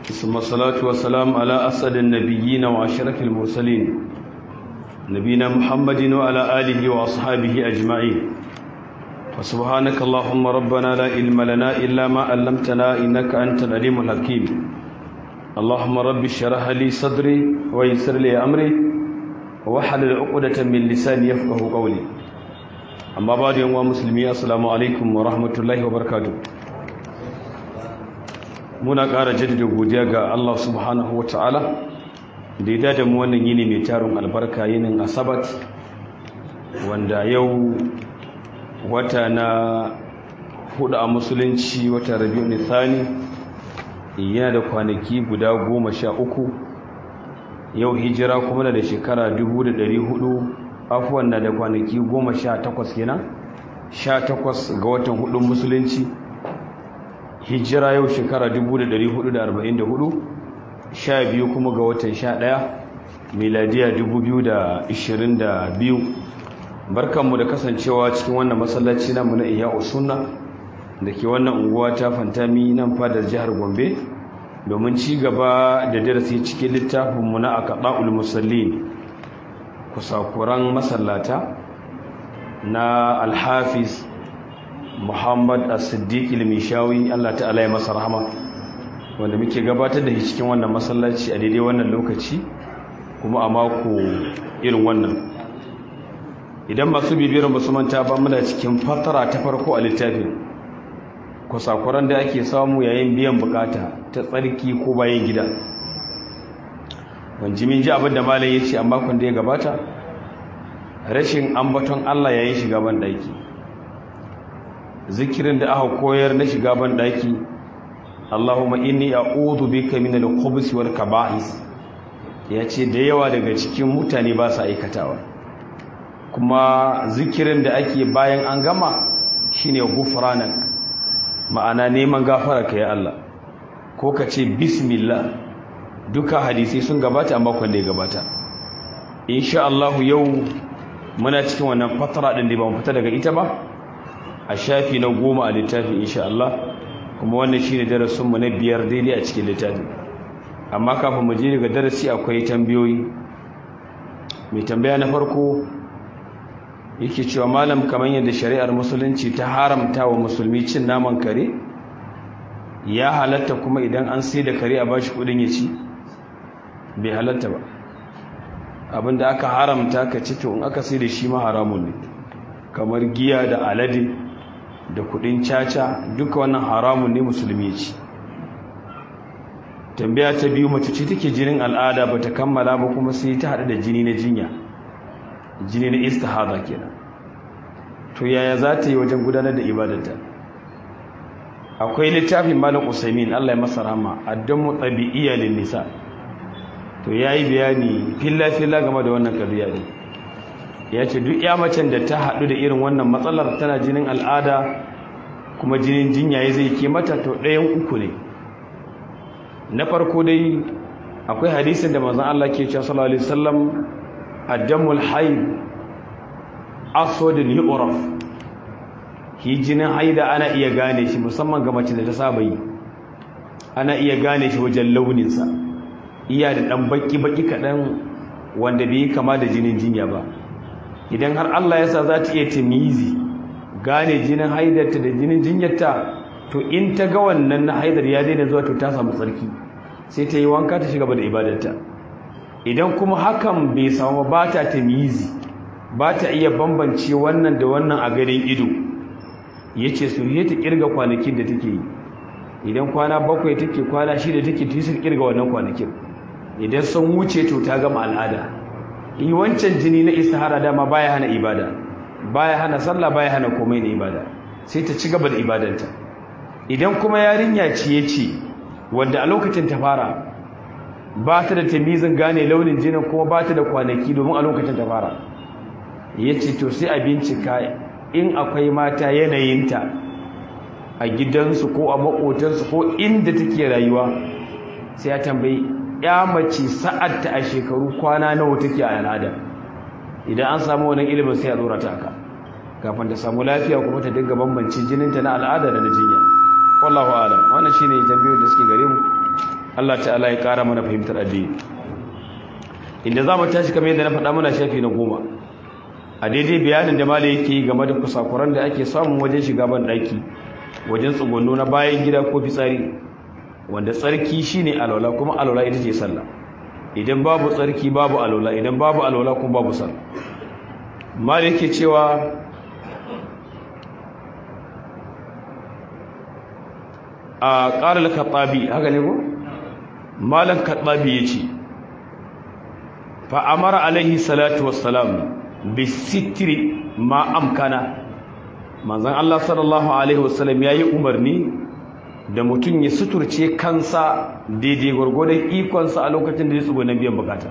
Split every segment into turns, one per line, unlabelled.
ثم الصلاة والسلام على أسد النبيين وأشرف المرسلين نبينا محمد وعلى آله وأصحابه أجمعين فسبحانك اللهم ربنا لا علم لنا إلا ما علمتنا إنك أنت العليم الحكيم اللهم رب اشرح لي صدري ويسر لي أمري وحلل عقدة من لساني يفقه قولي أما بعد يوم مسلمين السلام عليكم ورحمة الله وبركاته muna ƙara jaddada godiya ga Allah subhanahu wa ta'ala da ya dada mu wannan yini mai tarin albarka yinin asabat wanda yau wata na hudu a musulunci wata rabiu nithani yana da kwanaki guda goma sha uku yau hijira kuma da shekara dubu da dari hudu afuwan na da kwanaki goma sha takwas kenan sha takwas ga watan hudun musulunci hijira yau shekara 1444 sha biyu kuma ga watan sha ɗaya miladiya 2022 barkanmu da kasancewa cikin wannan masallaci namu na iya usunna da ke wannan unguwa ta fantami nan fadar jihar gombe domin ci gaba da darasi cikin littafinmu na akaɗa'ul musallin kusakuran masallata na alhafiz Muhammad As-Siddiq al-Mishawi Allah ta'ala ya masa rahama wanda muke gabatar da shi cikin wannan masallaci a daidai wannan lokaci kuma a mako irin wannan idan masu bibiyar musamman ta ba muna cikin fatara ta farko a littafin kusakuran da ake samu yayin biyan bukata ta tsarki ko bayan gida wanji min ji abin da malam ya ce a makon da ya gabata rashin ambaton Allah yayin shiga ban daki zikirin da aka koyar na shiga ban daki Allahumma inni a'udhu bika min al-khubuthi wal kaba'is yace da yawa daga cikin mutane ba su aikatawa kuma zikirin da ake bayan an gama shine ghufranak ma'ana neman gafara ka ya Allah ko ka ce bismillah duka hadisi sun gabata amma kwanda ya gabata insha Allah yau muna cikin wannan fatara din da ba mu fita daga ita ba a shafi na goma a littafin insha Allah kuma wannan shi ne darasinmu na biyar daidai a cikin littafin amma kafin mu je daga darasi akwai tambayoyi mai tambaya na farko yake cewa malam kamar yadda shari'ar musulunci ta haramta wa musulmi cin naman kare ya halatta kuma idan an sai da kare a bashi kudin ya ci bai halatta ba abinda aka haramta ka ci to in aka sai da shi ma haramun ne kamar giya da alade da kudin caca duka wannan haramun ne musulmi ci tambaya ta biyu mace ce take jinin al'ada bata kammala ba kuma sai ta hada da jini na jinya jini na istihada kenan to yaya za ta yi wajen gudanar da ibadarta akwai littafin malam usaimin Allah ya masa rahama addamu tabi'iyya lin nisa to yayi bayani filla filla game da wannan kadiya ne ya ce duk ya macen da ta haɗu da irin wannan matsalar tana jinin al'ada kuma jinin jinyaye zai ke mata to ɗayan uku ne na farko dai akwai hadisin da mazan Allah ke cewa sallallahu alaihi wasallam addamul hayd aswadun yu'raf hi jinin haida ana iya gane shi musamman ga mace da ta saba yi ana iya gane shi wajen launinsa iya da ɗan baki baki kaɗan wanda bai kama da jinin jinya ba idan har Allah ya sa za ta iya tamizi gane jinin haidarta da jinin jinyarta to in ta ga wannan na haidar ya daina zuwa to ta samu tsarki sai ta yi wanka ta shiga da ibadarta idan kuma hakan bai samu ba ta tamizi ba ta iya bambance wannan da wannan a garin ido ya ce su yi ta kirga kwanakin da take yi idan kwana bakwai take kwana shida take ta yi kirga wannan kwanakin idan sun wuce to ta gama al'ada yi wancan jini na istihara dama baya hana ibada baya hana sallah baya hana komai na ibada sai ta ci gaba da ibadanta idan kuma yarinya ce ya ce wanda a lokacin ta fara ba ta da tamizin gane launin jinin kuma ba ta da kwanaki domin a lokacin ta fara ya ce to sai a bincika in akwai mata yanayinta a gidansu ko a maƙotansu ko inda take rayuwa sai ya tambayi ya mace sa'adta a shekaru kwana nawa take a al'ada idan an samu wannan ilimin sai a dora ta aka kafin ta samu lafiya kuma ta dinga bambance jininta na al'ada da na jinya wallahu alam wannan shine tambayoyin da suke gare mu Allah ta'ala ya ƙara mana fahimtar addini inda za mu tashi kamar yadda na faɗa mana shafi na goma a daidai bayanin da mala yake game da kusakuran da ake samun wajen shiga ban ɗaki wajen tsugunno na bayan gida ko fitsari wanda tsarki shine alwala kuma alwala ita ce sallah idan babu tsarki babu alwala idan babu alwala kuma babu sallah mala yake cewa a ƙarar kaɓaɓi haka ne ko? malan kaɓaɓi ya ce fa'amara alaihi salatu wassalam bisitiri ma amkana manzan Allah sallallahu alaihi wasallam ya yi umarni da mutum ya suturce kansa daidai gwargwadon ikonsa a lokacin da ya tsugo na biyan bukata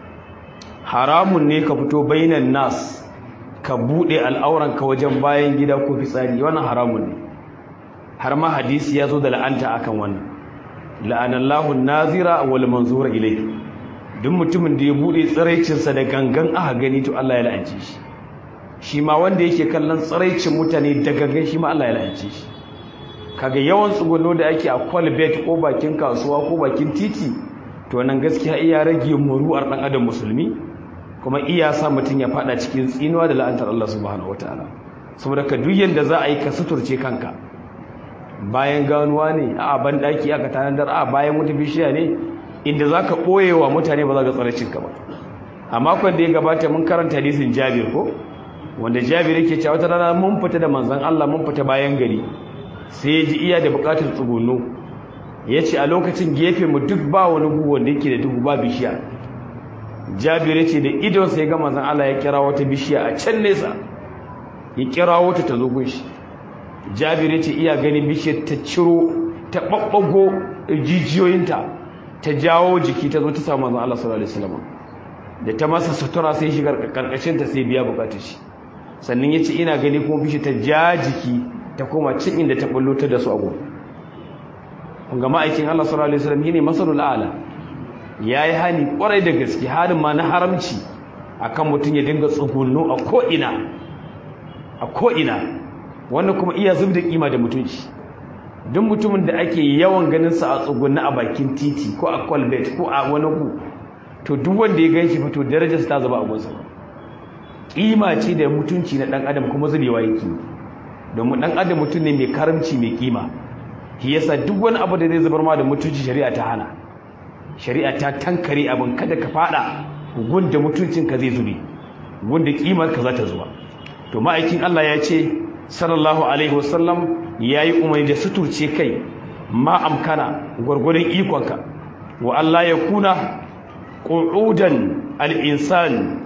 haramun ne ka fito bainan nas ka buɗe al'auranka wajen bayan gida ko fitsari wannan haramun ne har ma hadisi ya zo da la'anta akan wannan la'anallahu nazira wal manzura ilayhi duk mutumin da ya bude tsiraicinsa da gangan aka gani to Allah ya la'ance shi shi ma wanda yake kallon tsiraicin mutane da gangan shi ma Allah ya la'ance shi kaga yawan tsugunno da ake a kwalbet ko bakin kasuwa ko bakin titi to nan gaskiya iya rage muru'ar dan adam musulmi kuma iya sa mutum ya fada cikin tsinuwa da la'antar Allah subhanahu wataala saboda ka duk yanda za a yi ka suturce kanka bayan ganuwa ne a ban daki aka tanadar a bayan wata bishiya ne inda za ka ɓoye wa mutane ba za ka tsara cinka ba a makon da ya gabata mun karanta hadisin jabir ko wanda jabir yake cewa wata rana mun fita da manzon Allah mun fita bayan gari sai ya ji iya da bukatar tsugunno ya ce a lokacin gefe mu duk ba wani gu wanda yake da duhu ba bishiya jabir ya ce da idonsa ya ga manzon Allah ya kira wata bishiya a can nesa ya kira wata ta zo gunshi jabir ya ce iya ganin bishiyar ta ciro ta ɓaɓɓago jijiyoyinta ta jawo jiki ta zo ta samu manzon Allah sallallahu alaihi wasallam da ta masa sutura sai shiga karkashin ta sai biya bukatar shi sannan yace ina gani kuma bishi ta ja jiki ta koma cin inda ta bullo ta da su a gurin kun ga ma'aikin Allah sallallahu alaihi wasallam shine masalul a'la yayi hani kwarai da gaske halin ma na haramci akan mutun ya dinga tsugunno a ko ina a ko ina wannan kuma iya zubda kima da mutunci duk mutumin da ake yawan ganin sa a tsugunna a bakin titi ko a kwalbet ko a wani ku to duk wanda ya ganshi fito darajar ta zaba a gunsa kima ce da mutunci na dan adam kuma zubewa yake domin dan adam mutum ne mai karamci mai kima shi yasa duk wani abu da zai zubar ma da mutunci shari'a ta hana shari'a ta tankare abin kada ka fada gunda mutuncin ka zai zube gunda kimar ka za ta zuwa to ma'aikin Allah ya ce sallallahu alaihi wasallam ya yi umarni da suturce kai ma amkana gwargwadon ikonka wa Allah ya kuna ƙudan al'insan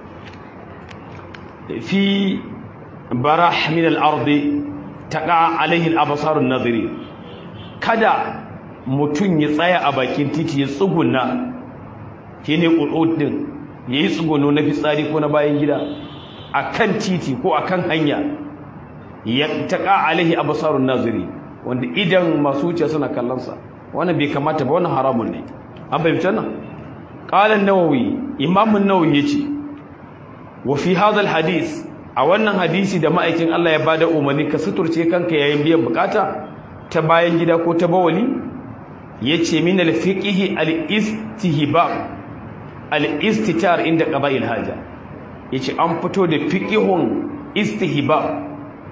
fi barah min al'ardi ta ƙa alaihin abasarun nazari kada mutum ya tsaya a bakin titi ya tsuguna shi ne ƙuɗin ya yi tsuguno na fitsari ko na bayan gida a kan titi ko a kan hanya ya taƙa alaihi abasarun naziri wanda idan masu wuce suna kallonsa wannan bai kamata ba wannan haramun ne an fahimta nan ƙalan nawawi imamun nawawi ya ce wa fi hadal hadis a wannan hadisi da ma'aikin Allah ya bada umarni ka suturce kanka yayin biyan bukata ta bayan gida ko ta bawali yace min al-fiqhi al-istihbab al-istitar inda qaba'il haja yace an fito da fiqhun istihbab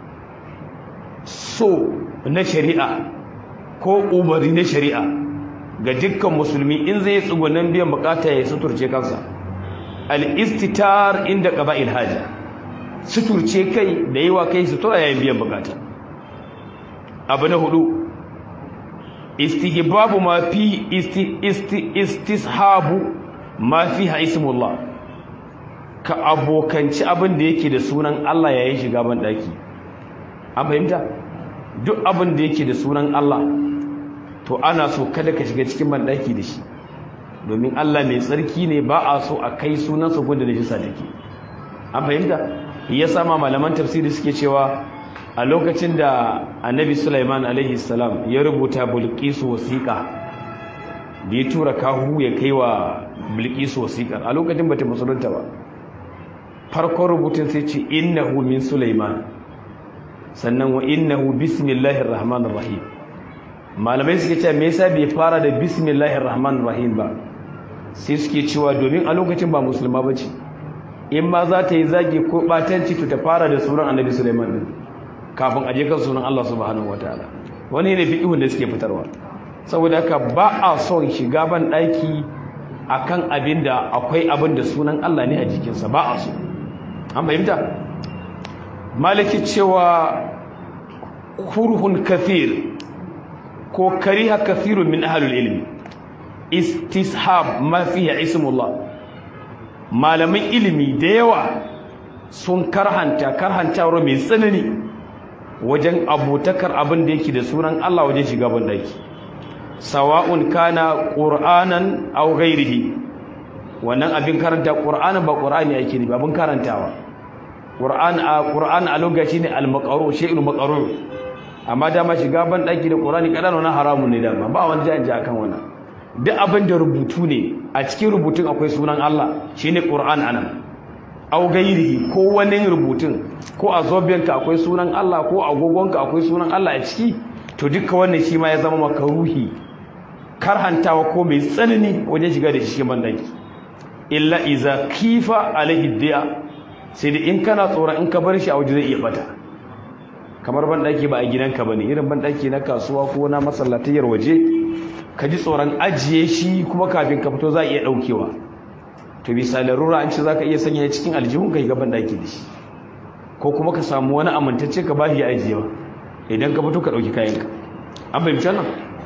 so na shari'a ko umarni na shari'a ga dukkan musulmi in zai tsugunan biyan bukata ya suturce kansa al-istitar inda qaba'il haja suturce kai da yi wa kai sutura yayin biyan bukata abu na hudu istihbabu ma fi istishabu ma fi ismullah ka abokanci abin da yake da sunan Allah yayin shiga ban daki an fahimta duk abin da yake da sunan Allah to ana so kada ka shiga cikin ban daki da shi domin Allah mai tsarki ne ba a so a kai sunansa gunda da jisa take an fahimta ya sama malaman tafsiri suke cewa a lokacin da annabi Sulaiman alaihi salam ya rubuta bulqisu wasiqa da ya tura kahu ya kai wa bulqisu wasiqa a lokacin bata musulunta ba farkon rubutun sai ce innahu min Sulaiman sannan wa innahu bismillahir rahmanir rahim malamai suke cewa me yasa bai fara da bismillahir rahmanir rahim ba sai suke cewa domin a lokacin ba musulma bace in ma za ta yi zagi ko batanci to ta fara da sunan annabi Sulaiman din kafin aje kan sunan Allah subhanahu wataala wani ne fiqhun da suke fitarwa saboda haka ba a son shiga ban daki akan abin da akwai abin da sunan Allah ne a jikinsa ba a so an fahimta maliki cewa kurhun kathir ko kariha kathirun min ahlul ilmi istishab ma fihi ismullah malamin ilimi da yawa sun karhanta karhantawar mai tsanani wajen abotakar abin da yake da sunan Allah wajen shiga ban daki sawa'un kana qur'anan aw ghairihi wannan abin karanta qur'anin ba qur'ani yake ne ba abin karantawa qur'an a qur'an a lokaci ne al-maqru shay'ul maqru amma dama shiga ban daki da qur'ani kadan wannan haramun ne dama ba wani janje akan wannan duk abin da rubutu ne a cikin rubutun akwai sunan Allah shine qur'an anan aw ghairihi ko wani rubutun ko a zobenka akwai sunan Allah ko agogonka akwai sunan Allah a ciki to duka wannan shi ma ya zama makaruhi karhantawa ko mai tsanani wajen shiga da shi bandaki illa iza kifa alaihi diya sai da in kana tsoron in ka bar shi a waje zai iya bata kamar bandaki ba a gidanka bane irin bandaki na kasuwa ko na masallatiyar waje ka ji tsoron ajiye shi kuma kafin ka fito za a iya daukewa to bisa larura an ce za ka iya sanya cikin aljihun ka yi ga bandaki da shi ko kuma ka samu wani amintacce ka ba shi ajiyewa idan ka fito ka dauki kayanka an fahimci nan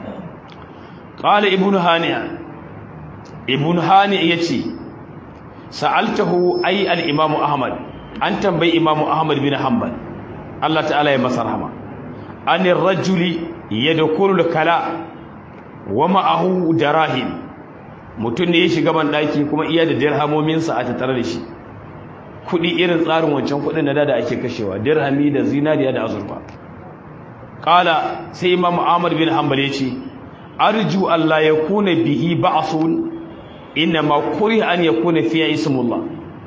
qala ibnu hani'a ibnu hani'a yace sa'altahu ay al-imam ahmad an tambayi imam ahmad bin hanbal Allah ta'ala ya masa rahama an ar-rajuli yadkhulu al-kala wa ma'ahu darahim mutun ne ya shiga ban daki kuma iya da dirhamomin sa a tattare da shi kudi irin tsarin wancan kudin da da ake kashewa dirhami da zinariya da azurfa qala sai imam ahmad bin hanbal yace arju Allah yakuna bihi ba'sun ma kuri an yakuna fiya ismullah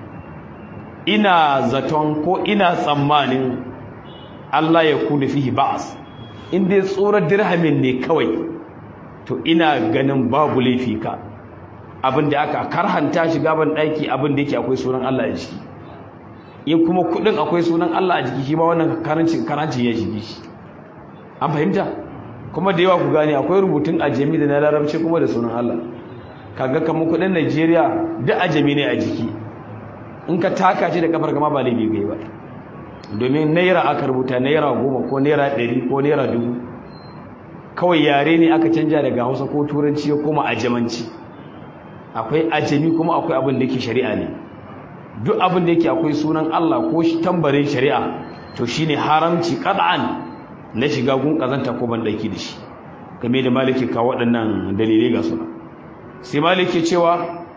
ina zaton ko ina tsammanin Allah ya kuna fihi ba'as in dai tsoron dirhamin ne kawai to ina ganin babu laifi ka abinda aka karhanta shi gaban daki abinda yake akwai sunan Allah a jiki in kuma kudin akwai sunan Allah a jiki shi ma wannan karancin karancin ya shige shi an fahimta kuma da yawa ku gane akwai rubutun ajami da na larabci kuma da sunan Allah kaga kamar kudin Najeriya duk ajami ne a jiki in ka taka shi da kafar kama ba laifi gai ba domin naira aka rubuta naira goma ko naira ɗari ko naira dubu kawai yare ne aka canja daga hausa ko turanci ya koma ajamanci akwai ajami kuma akwai abin da yake shari'a ne duk abin da yake akwai sunan Allah ko shi tambarin shari'a to shine haramci qad'an na shiga gun kazanta ko ban daki da shi game da maliki ka waɗannan dalilai ga suna sai maliki cewa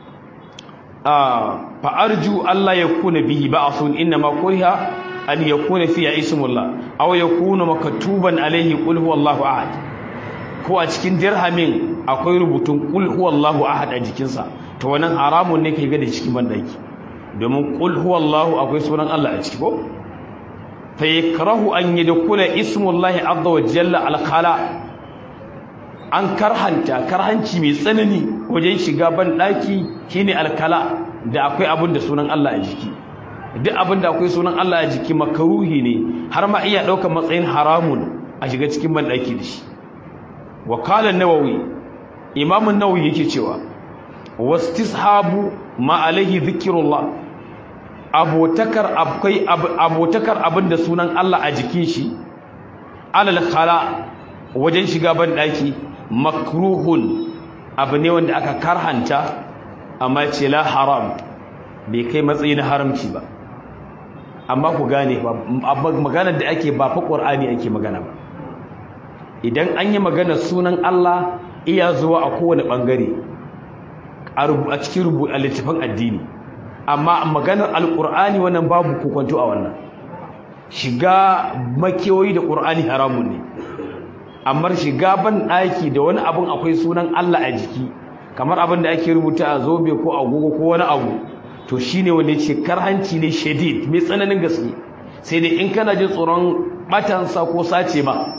fa arju Allah yakuna bihi ba'sun inna ma kuriha an yakuna fiya ismullah aw yakuna maktuban alayhi qul huwallahu ahad ko a cikin dirhamin akwai rubutun qul huwallahu ahad a jikinsa to wannan haramun ne kai ga da cikin bandaki domin qul huwallahu akwai sunan Allah a ciki ko fa yakrahu an yadkhula ismullahi azza wa jalla al khala an karhanta karhanci mai tsanani wajen shiga ban daki shine alkala da akwai abin da sunan Allah a jiki duk abin da akwai sunan Allah a jiki makaruhi ne har ma iya daukar matsayin haramun a shiga cikin ban daki da shi wa qala an-nawawi imam an-nawawi yake cewa wastishabu ma alaihi dhikrullah abotakar akwai abotakar abin da sunan Allah a jikin shi alal khala wajen shiga ban daki makruhun abu ne wanda aka karhanta amma ce la haram bai kai matsayi na haramci ba amma ku gane ba maganar da ake ba fa qur'ani ake magana ba idan an yi magana sunan Allah iya zuwa a kowane bangare a cikin rubutu a littafin addini amma maganar alqur'ani wannan babu kokonto a wannan shiga makewoyi da qur'ani haramun ne amma shiga ban ɗaki da wani abin akwai sunan Allah a jiki kamar abin da ake rubuta a zobe ko agogo ko wani abu to shine wanda yake karhanci ne shadid mai tsananin gaske sai dai in kana jin tsoron batansa ko sace ma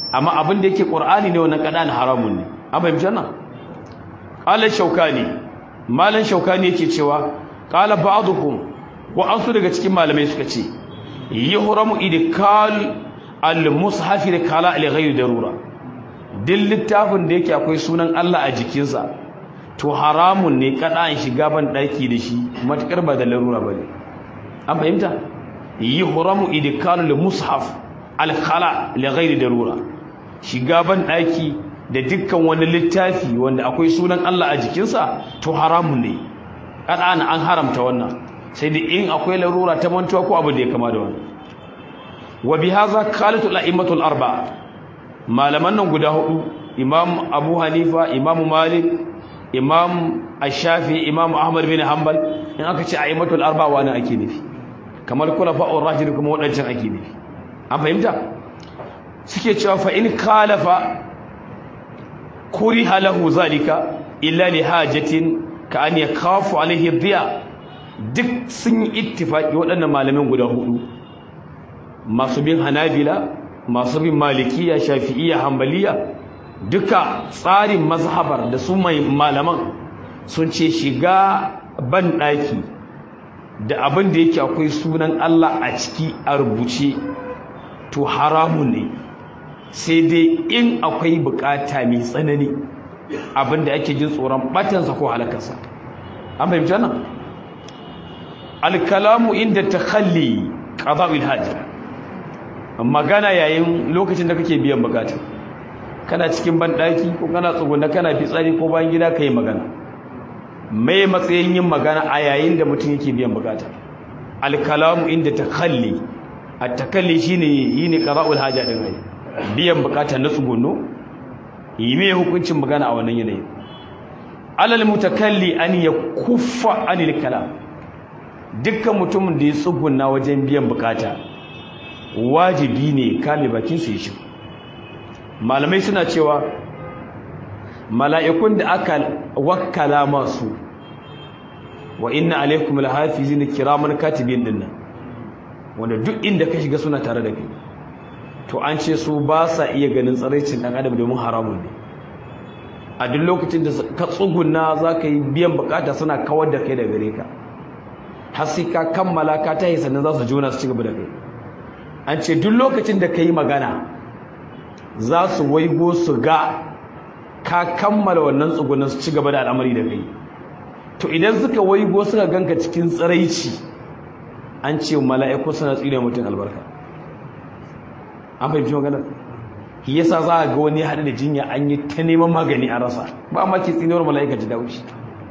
amma abin da yake qur'ani ne wannan kadan haramun ne an fahimci wannan qala shaukani malan shaukani yake cewa qala ba'dhum wa ansu daga cikin malamai suka ce yuhramu idkal al-mushaf li kala li ghayri darura duk littafin da yake akwai sunan Allah a jikinsa to haramun ne kadan shiga ban daki da shi matakar ba da larura bane an fahimta yuhramu idkal al-mushaf al-khala li ghayri darura shiga ban daki da dukkan wani littafi wanda akwai sunan Allah a jikinsa to haramun ne kadan an haramta wannan sai da in akwai larura ta mantuwa ko abu da ya kama da wannan wa bi hadha qalatu al-a'immatu al-arba'a malaman nan guda hudu imam abu hanifa imam malik imam ash-shafi imam ahmad bin hanbal in aka ce a'immatu al-arba'a wani ake nufi kamar khulafa'ur rashidun kuma wadancan ake nufi an fahimta suke cewa fa in khalafa kuriha lahu zalika illa li hajatin ka an yakhafu alayhi dhiya duk sun yi ittifaki waɗannan malamin guda hudu masu bin hanabila masu bin malikiya shafi'iya hambaliya duka tsarin mazhabar da su mai malaman sun ce shiga ban ɗaki da abin da yake akwai sunan Allah a ciki a rubuce to haramun ne sai dai in akwai bukata mai tsanani abin da ake jin tsoron batansa ko halakarsa an fahimci nan alkalamu inda takhalli qada'ul hajj magana yayin lokacin da kake biyan bukata kana cikin bandaki ko kana tsuguna kana fitsari ko bayan gida kai magana mai matsayin yin magana a yayin da mutum yake biyan bukata alkalamu inda takhalli at-takalli shine yini qada'ul haja din ai biyan bukata na tsugunno yi mai hukuncin magana a wannan yanayin alal mutakalli an yakuffa anil kalam dukkan mutumin da ya tsuguna wajen biyan bukata wajibi ne kame bakin su shi malamai suna cewa mala'ikun da aka wakkala masu wa inna alaikum alhafizina kiraman katibin dinnan wanda duk inda ka shiga suna tare da kai to an ce su ba sa iya ganin tsaraicin dan adam domin haramun ne a duk lokacin da ka tsuguna za ka yi biyan bukata suna kawar da kai da gare ka har sai ka kammala ka tahi sannan za su jona su ci gaba da kai an ce duk lokacin da ka yi magana za su waigo su ga ka kammala wannan tsugunan su ci gaba da al'amari da kai to idan suka waigo suka ganka cikin tsiraici an ce mala'iku suna tsire mutum albarka an fahimci maganar shi yasa za a ga wani haɗu da jinya an yi ta neman magani a rasa ba ma ke tsinuwar mala'ika ji daushi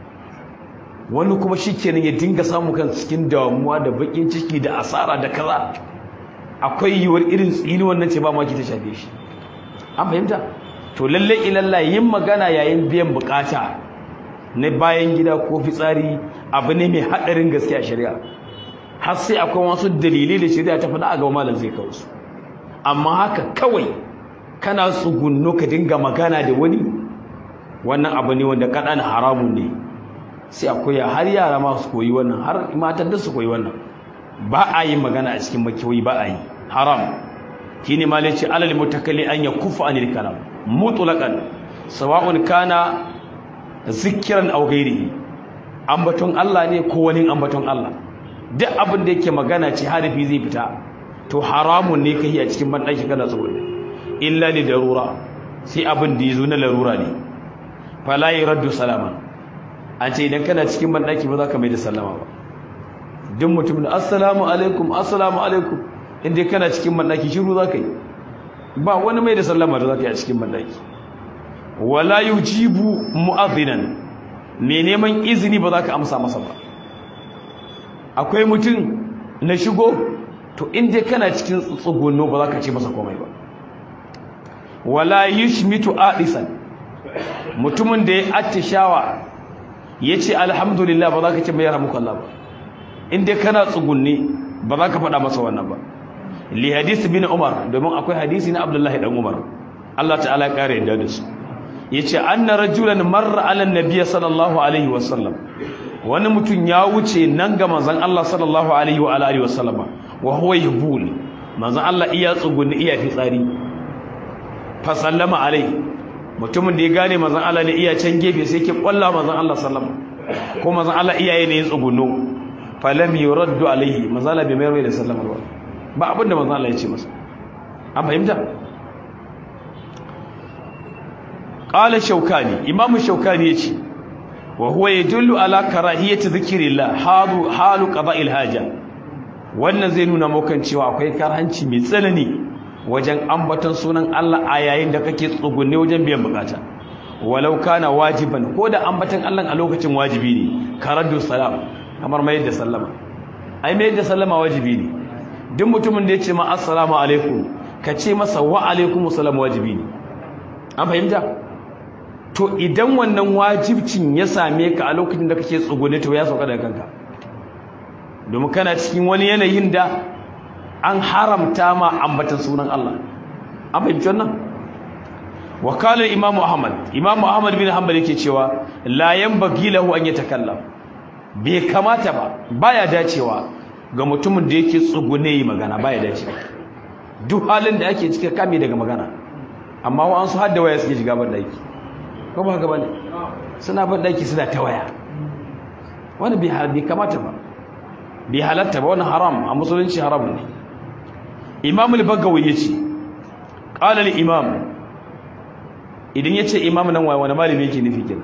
wani kuma shi kenan ya dinga samu kan cikin damuwa da bakin ciki da asara da kaza akwai yiwuwar irin tsini wannan ce ba ma ki ta shafe shi an fahimta to lalle ilalla yin magana yayin biyan bukata na bayan gida ko fitsari abu ne mai haɗarin gaske a shari'a har sai akwai wasu dalilai da shari'a ta faɗa a ga malam zai kawo su amma haka kawai kana tsugunno ka dinga magana da wani wannan abu ne wanda kaɗan haramun ne sai akwai har yara ma su koyi wannan har matan da su koyi wannan ba a yi magana a cikin makiyoyi ba a yi haram shi ne malai ce alal mutakalli an ya kufa anil kalam mutlaqan sawa'un kana zikiran aw ghairihi ambaton Allah ne ko wani ambaton Allah duk abin da yake magana ce harafi zai fita to haramun ne kai a cikin bandaki kana tsoro illa li darura sai abin da yazo na larura ne fala yuraddu salama an ce idan kana cikin bandaki ba za ka mai da sallama ba duk mutumin assalamu alaikum assalamu alaikum inda kana cikin bandaki shiru za ka yi ba wani mai da sallama da za ka yi a cikin bandaki wala yujibu mu'adhdhinan me neman izini ba za ka amsa masa ba akwai mutum na shigo to inda kana cikin tsugunno ba za ka ce masa komai ba wala yushmitu adisan mutumin da ya attishawa yace alhamdulillah ba za ka ce mai yarhamuka Allah ba inda kana tsugunne ba za ka faɗa masa wannan ba li hadisi bin umar domin akwai hadisi na abdullahi dan umar Allah ta'ala ya kare yadda da su yace anna rajulan marra ala nabiyyi sallallahu alaihi wasallam wani mutum ya wuce nan ga manzon Allah sallallahu alaihi wa alihi wasallama wa huwa yubul manzon Allah iya tsugunni iya fitsari fa sallama alai mutumin da ya gane manzon Allah ne iya can gefe sai ke kwalla manzon Allah sallama ko manzon Allah iyaye ne ya tsuguno fa lam yuraddu alaihi manzon Allah bai mai mai da sallama ba ba abinda manzon Allah ya ce masa an fahimta qala shaukani imamu shaukani yace wa huwa yadullu ala karahiyati dhikrillah halu halu qada'il haja wannan zai nuna mukan cewa akwai karhanci mai tsanani wajen ambaton sunan Allah a yayin da kake tsugunne wajen biyan bukata walau kana wajiban ko da ambaton Allah a lokacin wajibi ne karaddu salam kamar mai da sallama ai mai da sallama wajibi ne duk mutumin da ya ce ma assalamu alaikum ka ce masa wa alaikum assalam wajibi ne an fahimta to idan wannan wajibcin ya same ka a lokacin da kake tsugunne to ya sauka daga kanka domin kana cikin wani yanayin da an haramta ma ambatan sunan Allah an fahimci wannan wakalar imam ahmad imam ahmad bin hanbal yake cewa la yanbaghi lahu an yatakallam bai kamata ba baya dacewa ga mutumin da yake tsugune yi magana baya dacewa duk halin da ake cike kame daga magana amma wa an su hadda waya suke shiga ban daki ko ba haka bane suna ban daki suna ta waya wani bai kamata ba bai halatta ba wani haram a musulunci haram ne imam al-bagawi yace qala al-imam idan yace imam nan wani malami yake nufi kenan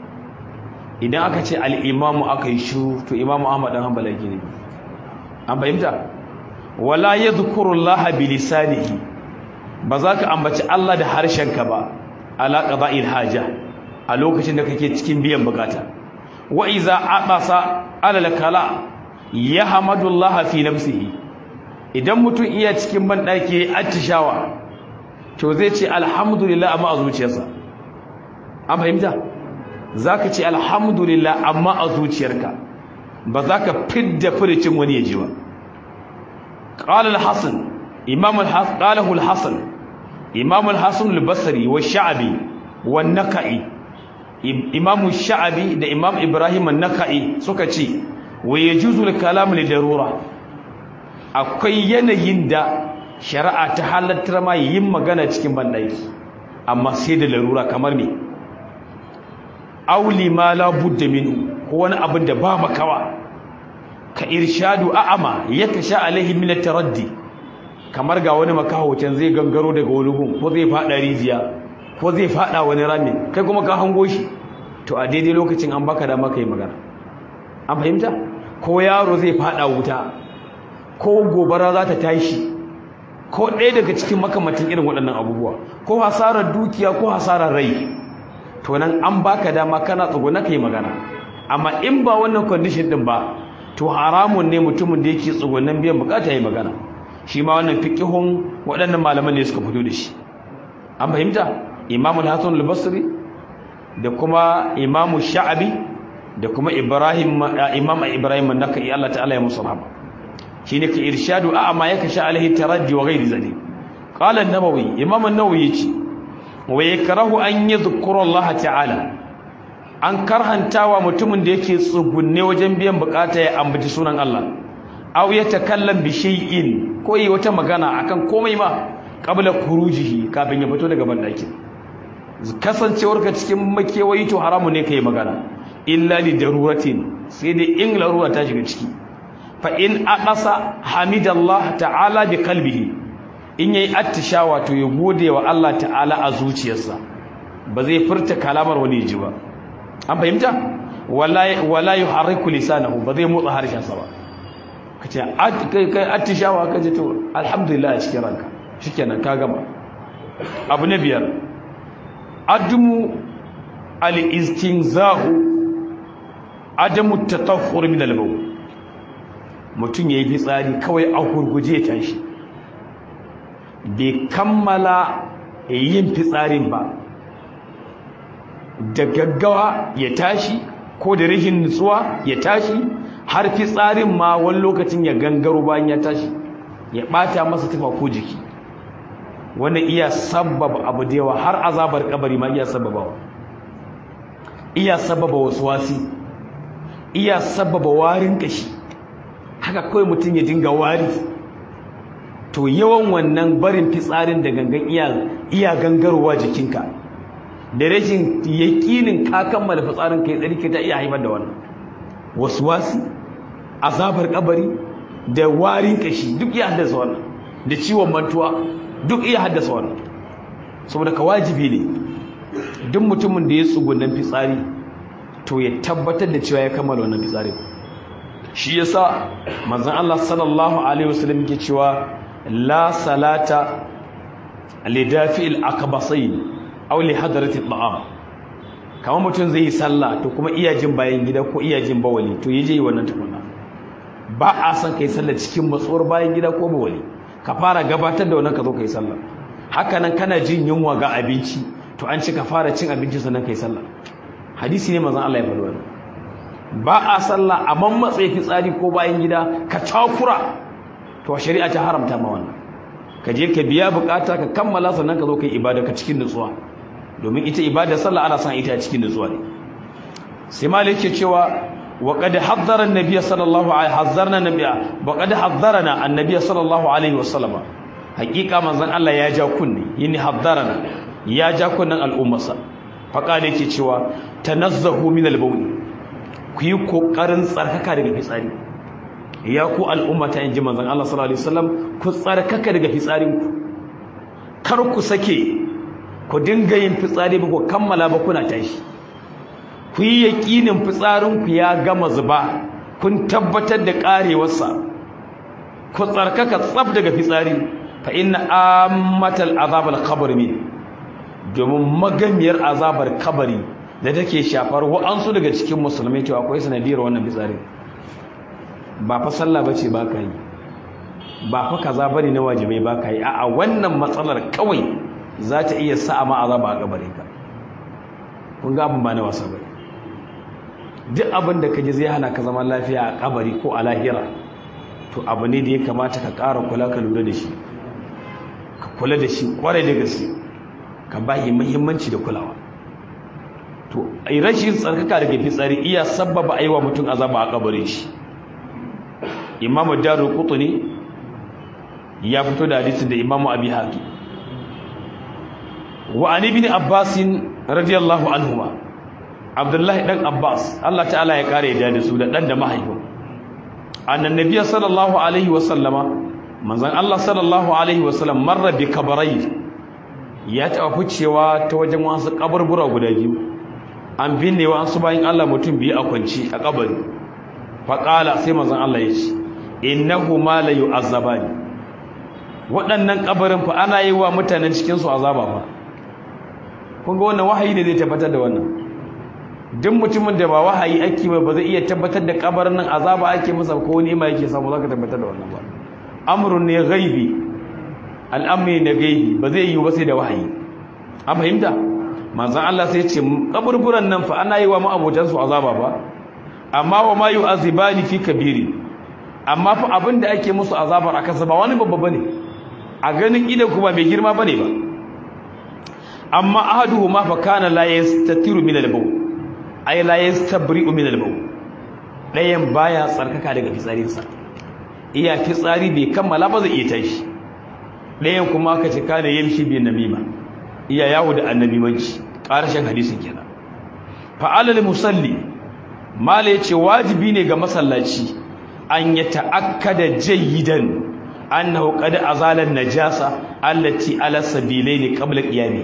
idan aka ce al-imam aka yi shu to imam ahmad dan hanbali yake nufi an fahimta wala yadhkuru allah bi lisanihi ba za ka ambaci allah da harshenka ba ala qada'il haja a lokacin da kake cikin biyan bukata wa iza abasa ala al-kala ya hamadullah fi nafsihi idan mutum iya cikin banɗaki attishawa to zai ce alhamdulillah amma a zuciyarsa an fahimta za ka ce alhamdulillah amma a zuciyarka ba za ka fidda furicin wani ya ji ba ƙalar hassan ƙalahu hassan imamul hassan albasari wa sha'abi wa naka'i imamu sha'abi da imam ibrahim naka'i suka ce wa yajuzu al-kalam li darura akwai yanayin da shari'a ta halattar ma yin magana cikin bandaki amma sai da larura kamar me auli ma la budda minhu ko wani abin da ba makawa ka irshadu a'ama yakasha alaihi min at-taraddi kamar ga wani makahocin zai gangaro daga wani gun ko zai fada rijiya ko zai fada wani rami kai kuma ka hango shi to a daidai lokacin an baka da maka yi magana an fahimta ko yaro zai fada wuta ko gobara za ta tashi ko ɗaya daga cikin makamantin irin waɗannan abubuwa ko hasarar dukiya ko hasarar rai to nan an baka dama kana tsuguna kai magana amma in ba wannan condition din ba to haramun ne mutumin da yake tsugunan biyan bukata yi magana shi ma wannan fiqihun waɗannan malaman ne suka fito da shi an fahimta imamul hasan al-basri da kuma imamu sha'abi da kuma Ibrahim Imam Ibrahim an-Nakai Allah ta'ala ya musu rahama shine ka irshadu a amma yaka sha alaihi taraddi wa ghairi zalik qala an-Nawawi Imam an-Nawawi yace wa yakrahu an yadhkura Allah ta'ala an karhantawa mutumin da yake tsugunne wajen biyan bukata ya ambaci sunan Allah aw yatakallam bi shay'in ko yi wata magana akan komai ma qabla khurujihi kafin ya fito daga bandakin kasancewarka cikin makewayi to haramu ne kai magana illa li daruratin sai dai in larura ta shiga ciki fa in aqasa hamidallah ta'ala bi qalbihi in yayi attishawa to ya gode wa Allah ta'ala a zuciyarsa ba zai furta kalamar wani ji ba an fahimta wala wala yuharriku lisanahu ba zai motsa harshen sa ba kace kai attishawa kace to alhamdulillah a cikin ranka shikenan ka gama abu na biyar admu al-istinzahu adamu tatahhur min al-bawl mutum yayi fitsari kawai a gurguje tashi bai kammala yin fitsarin ba da gaggawa ya tashi ko da rihin nutsuwa ya tashi har fitsarin ma wani lokacin ya gangaro bayan ya tashi ya bata masa tufa ko jiki wannan iya sababa abu da yawa har azabar kabari ma iya sababawa iya sababa wasu wasi iya sababa warin kashi haka kawai mutum ya dinga wari to to yawan wannan barin fitsarin da gangan iya iya gangarowa jikinka da rashin yaƙinin ka kammala fitsarin kai tsarki ta iya haifar da wannan waswasi azabar kabari da warin kashi duk iya haddasa wannan da ciwon mantuwa duk iya haddasa wannan saboda ka wajibi ne duk mutumin da ya tsugunan fitsari to ya tabbatar da cewa ya kammala wannan fitsarin shi yasa manzon Allah sallallahu alaihi wasallam yake cewa la salata li dafi'il akbasain aw li hadrati at'am kamar mutum zai yi sallah to kuma iya jin bayan gida ko iya jin bawali to yaje yi wannan tukunna ba a san kai sallah cikin matsuwar bayan gida ko bawali ka fara gabatar da wannan ka zo kai sallah haka nan kana jin yunwa ga abinci to an ce ka fara cin abinci sannan kai sallah hadisi ne manzon Allah ya faɗi wannan ba a sallah a mammatse fitsari ko bayan gida ka takura to shari'a ta haramta ma wannan ka je ka biya bukata ka kammala sannan ka zo kai ibada ka cikin nutsuwa domin ita ibada sallah ana son ita cikin nutsuwa ne sai malik yake cewa wa qad haddara an-nabiy sallallahu alaihi hazzarna nabiyya wa qad haddarana an-nabiy sallallahu alaihi wasallam hakika manzon Allah ya ja kunni yini haddarana ya ja kunnan al'ummarsa faqala yake cewa tanazzahu min al-bawl ku yi kokarin tsarkaka daga fitsari ya ku al'ummata in ji manzan Allah sallallahu Alaihi wasallam ku tsarkaka daga fitsarinku kar ku sake ku dinga yin fitsari ba ku kammala ba kuna tashi ku yi yaƙinin fitsarinku ya gama zuba kun tabbatar da ƙarewarsa ku tsarkaka tsab daga fitsari fa inna ammatal azabal qabr min domin magamiyar azabar kabari da take shafar wa'ansu daga cikin musulmai to akwai sanadiyar wannan fitsari ba fa sallah bace ba ka yi ba fa kaza bane na wajibai ba ka yi a'a wannan matsalar kawai za ta iya sa ma azaba a kabarin ka kun ga abin ba na wasa bane duk abin da kaje zai hana ka zaman lafiya a kabari ko a lahira to abu ne da ya kamata ka ƙara kula ka lura da shi ka kula da shi kwarai da gaske ka ba shi muhimmanci da kulawa to rashin tsarkaka daga fitsari iya sabbaba aiwa mutum azaba a kabarin shi imamu darul qutni ya fito da hadisin da imamu abi haqi wa an ibn abbas radiyallahu anhuma abdullahi dan abbas Allah ta'ala ya kare da su da dan da mahaifin annan nabiyyi sallallahu alaihi wa sallama manzon Allah sallallahu alaihi wa sallam marra bi kabrai ya taba ficewa ta wajen wasu kaburbura guda biyu an binne wa su bayin Allah mutum biyu a kwanci a kabari faqala sai manzon Allah ya ce innahu ma la yu'azzabani waɗannan kabarin fa ana yi wa mutanen cikin su azaba fa kun ga wannan wahayi ne zai tabbatar da wannan duk mutumin da ba wahayi ake ba ba zai iya tabbatar da kabarin nan azaba ake masa ko wani ma yake samu zaka tabbatar da wannan ba amrun ne ghaibi al'amri ne gaibi ba zai yi ba sai da wahayi an fahimta manzon Allah sai ya ce kaburburan nan fa ana yi wa ma'abotan su azaba ba amma wa ma yu'azibani fi kabiri amma fa abin da ake musu azabar a kansa ba wani babba bane a ganin idan kuma mai girma bane ba amma ahaduhuma fa kana la yastatiru min al-bawl ay la yastabri'u min al-bawl dayan baya tsarkaka daga fitsarin sa iya fitsari bai kammala ba zai iya tashi dayan kuma aka ce kana yamshi bi namima iya yawo da annabimanci karshen hadisin kenan fa alal musalli mala yace wajibi ne ga masallaci an ya ta'akkada jayyidan annahu qad azala an-najasa allati ala sabilaini qabla qiyami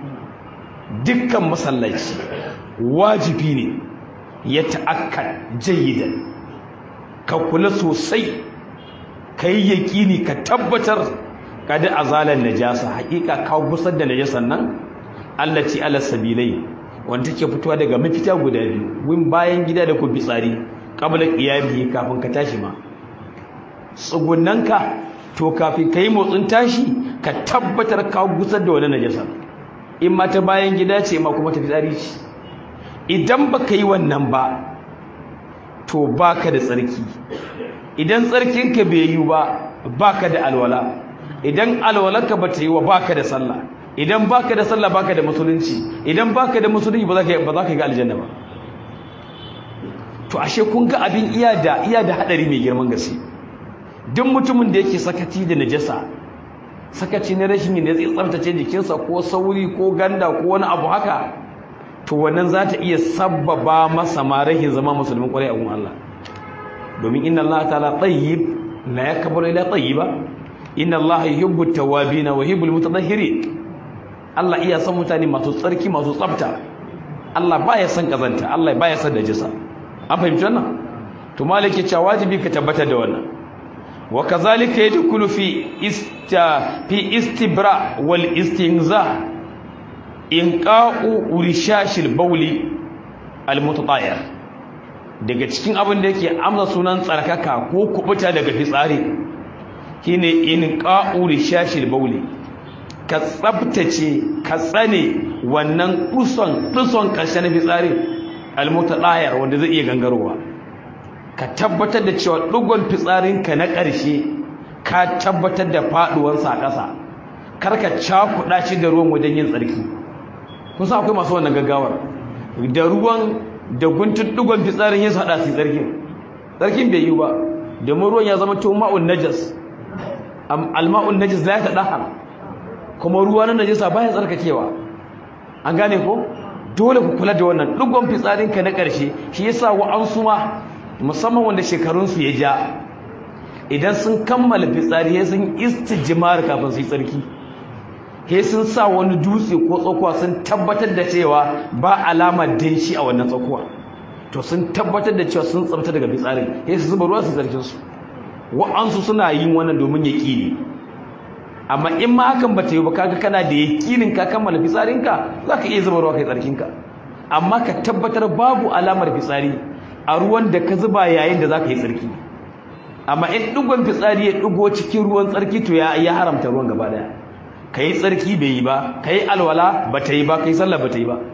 dukkan masallaci wajibi ne ya ta'akkad jayyidan ka kula sosai kai yaqini ka tabbatar qad azala an-najasa hakika ka gusar da najasan nan allati ala sabilaini wanda take fitowa daga mafita guda biyu win bayan gida da ku fitsari kabla qiyami kafin ka tashi ma tsugunanka to kafin kai motsin tashi ka tabbatar ka gusar da wannan najasa in ma ta bayan gida ce ma kuma ta fitsari ce idan baka yi wannan ba to baka da tsarki idan tsarkinka bai yi ba baka da alwala idan alwalarka ba ta yi wa baka da sallah idan baka da sallah baka da musulunci idan baka da musulunci ba za ka ba za ka ga aljanna ba to ashe kun ga abin iya da iya da hadari mai girman gaske duk mutumin da yake sakati da najasa sakaci na rashin yin da zai tsaftace jikinsa ko sauri ko ganda ko wani abu haka to wannan za ta iya sabbaba masa ma rahin zama musulmin kwarai a gun Allah domin inna Allah ta'ala tayyib la yakbalu illa tayyiba inna Allah yuhibbu at-tawwabin wa yuhibbul mutatahhirin Allah iya son mutane masu tsarki masu tsafta Allah baya son kazanta Allah baya son najisa an fahimci wannan to malaki cewa wajibi ka tabbata da wannan wa kazalika yadkhulu fi ista fi istibra wal istinza inqa'u urishashil bawli al mutatayir daga cikin abin da yake amsa sunan tsarkaka ko kubuta daga fitsari shine inqa'u urishashil bawli ka tsabtace ka tsane wannan duson duson karshen fitsari al mutatayir wanda zai iya gangarowa ka tabbatar da cewa dugon fitsarinka na ƙarshe ka tabbatar da faduwansa a ƙasa kar ka cakuɗa shi da ruwan wajen yin tsarki kun san akwai masu wannan gaggawar da ruwan da guntun dugon fitsarin ya haɗa su tsarkin tsarkin bai yi ba domin ruwan ya zama to ma'un najas alma'un najis la yatadahhar kuma ruwa na najisa baya tsarkakewa an gane ko dole ku kula da wannan dugon fitsarinka na ƙarshe shi yasa wa'ansu ma musamman wanda shekarunsu ya ja idan sun kammala fitsari ya sun istijimar kafin su yi tsarki he sun sa wani dutse ko tsakuwa sun tabbatar da cewa ba alamar danshi a wannan tsakuwa to sun tabbatar da cewa sun tsabta daga fitsarin he su zuba ruwa su tsarkin su wa'ansu suna yin wannan domin yaƙini amma in ma hakan ba ta yi ba kaga kana da yaƙinin ka kammala fitsarinka za ka iya zuba ruwa kai tsarkinka amma ka tabbatar babu alamar fitsari a ruwan da ka zuba yayin da za ka yi tsarki amma in ɗigon fitsari ya ɗigo cikin ruwan tsarki to ya haramta ruwan gaba ɗaya ka yi tsarki bai yi ba ka yi alwala ba ta yi ba ka yi sallah ba ta yi ba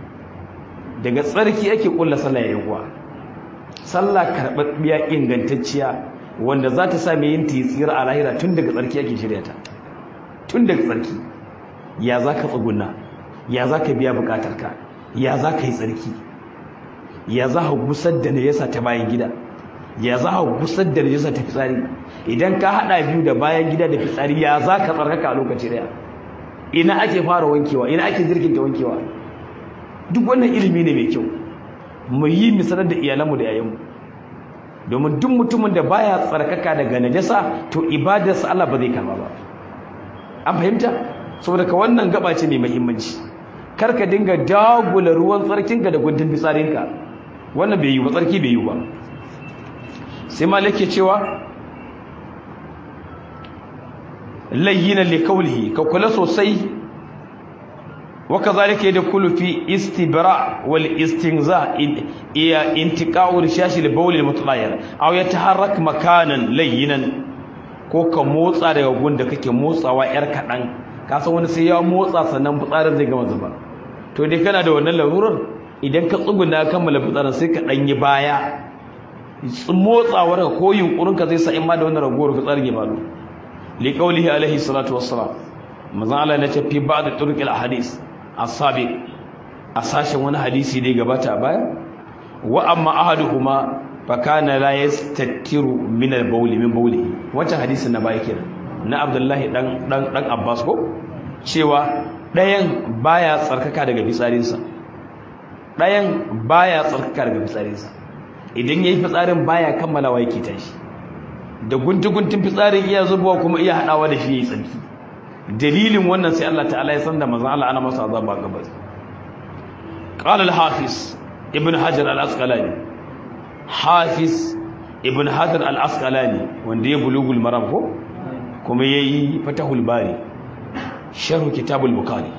daga tsarki ake ƙulla sallah ya kuwa sallah karɓaɓɓiya ingantacciya wanda za ta sa mai yin tsira a lahira tun daga tsarki ake shirya ta tun daga tsarki ya za ka tsuguna ya za ka biya buƙatarka ya za ka yi tsarki ya za ka gusar da najasa ta bayan gida ya za ka gusar da najasa ta fitsari idan ka hada biyu da bayan gida da fitsari ya za ka tsarkaka a lokaci daya ina ake fara wankewa ina ake jirkin ta wankewa duk wannan ilimi ne mai kyau mu yi misalar da iyalanmu da yayanmu domin duk mutumin da baya tsarkaka daga najasa to ibadarsa Allah ba zai karba ba an fahimta saboda ka wannan gaba ce mai muhimmanci kar ka dinga dagula ruwan tsarkinka da guntun fitsarinka wannan bai yi ba tsarki bai yi ba sai malik ke cewa layyina li qawlihi ka kula sosai wa kadhalika yadkhulu fi istibra wal istinza iya intiqa'u rishashi li bawl al mutlayyir aw yataharrak makanan layyinan ko ka motsa daga gunda kake motsawa yar kadan ka san wani sai ya motsa sannan fitsarin zai gama zuba to dai kana da wannan larurar idan ka tsuguna kammala fitsarin sai ka danyi baya motsawar ka ko yunkurin ka zai sa in ma da wannan ragowar fitsarin ya faru li qawlihi alaihi salatu wassalam manzo Allah ya ce fi ba'd turuq al hadis asabi a sashen wani hadisi da ya gabata a baya wa amma ahaduhuma fa kana la yastatiru min al bawl min bawlihi wancan hadisin na baya kenan na Abdullahi dan dan dan Abbas ko cewa ɗayan baya tsarkaka daga fitsarinsa ɗayan baya tsarkaka daga fitsarinsa idan yayi fitsarin baya kammalawa yake tashi da guntuguntun fitsarin iya zubawa kuma iya hadawa da shi yayi tsarki dalilin wannan sai Allah ta'ala ya san da manzon Allah ana masa azaba gaba qala al-hafiz ibn hajar al-asqalani hafiz ibn hajar al-asqalani wanda ya bulugul maram ko kuma yayi fatahul bari sharh kitabul bukhari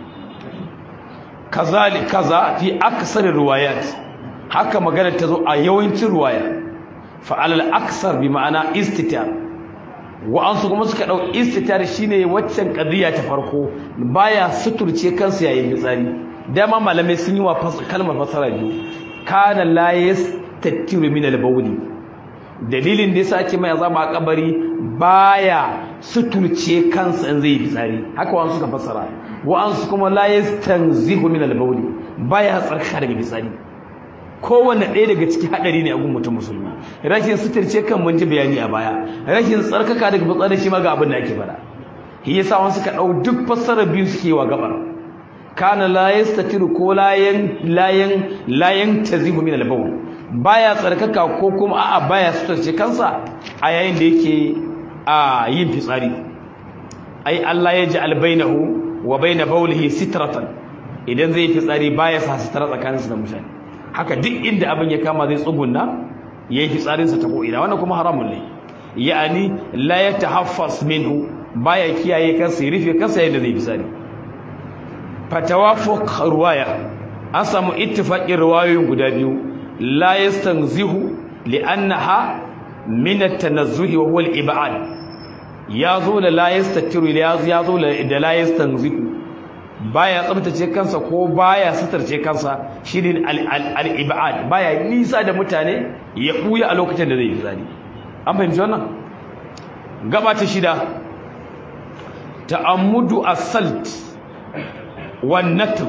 kazali kaza fi aksar riwayat haka magana ta zo a yawancin riwaya fa alal aksar bi ma'ana istitar wa an su kuma suka dau istitar shine waccan qadiya ta farko baya suturce kansu yayin fitsari dama malamai sun yi wa kalmar fasara biyu kana la yastatiru min al-bawli dalilin da yasa ake mai azaba a kabari baya suturce kansa in zai fitsari haka wa suka fassara wa an su kuma la yastanzihu min al-bawli baya tsarka daga fitsari kowanne ɗaya daga ciki haɗari ne a gun mutum musulmi rashin suturce kan mun ji bayani a baya rashin tsarkaka daga fitsari shi ma ga abin da ake fara shi yasa wani suka ɗau duk fassara biyu suke wa gabar kana la yastatiru ko layan layan layan tazihu min al-bawl baya tsarkaka ko kuma a'a baya sutarce kansa a yayin da yake a yin fitsari ai Allah ya ji albainahu wa baina bawlihi sitratan idan zai fitsari baya sa sitara tsakaninsa da mutane haka duk inda abin ya kama zai tsugunna yayi fitsarin sa ta ko ina wannan kuma haramun ne ya'ani la yatahaffas minhu baya kiyaye kansa ya rufe kansa yadda zai fitsari fatawafuq ruwaya an samu ittifaqin riwayoyin guda biyu la yastanzihu li'annaha min at-tanazzuhi wa huwa al-ib'ad yazo da la yastatiru yazo da la yastanzihu baya tsabtace kansa ko baya sutarce kansa shine al-ib'ad baya nisa da mutane ya buya a lokacin da zai yi zani an fahimci wannan gaba ta shida ta'ammudu as-salt wan natr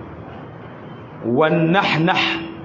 wan nahnah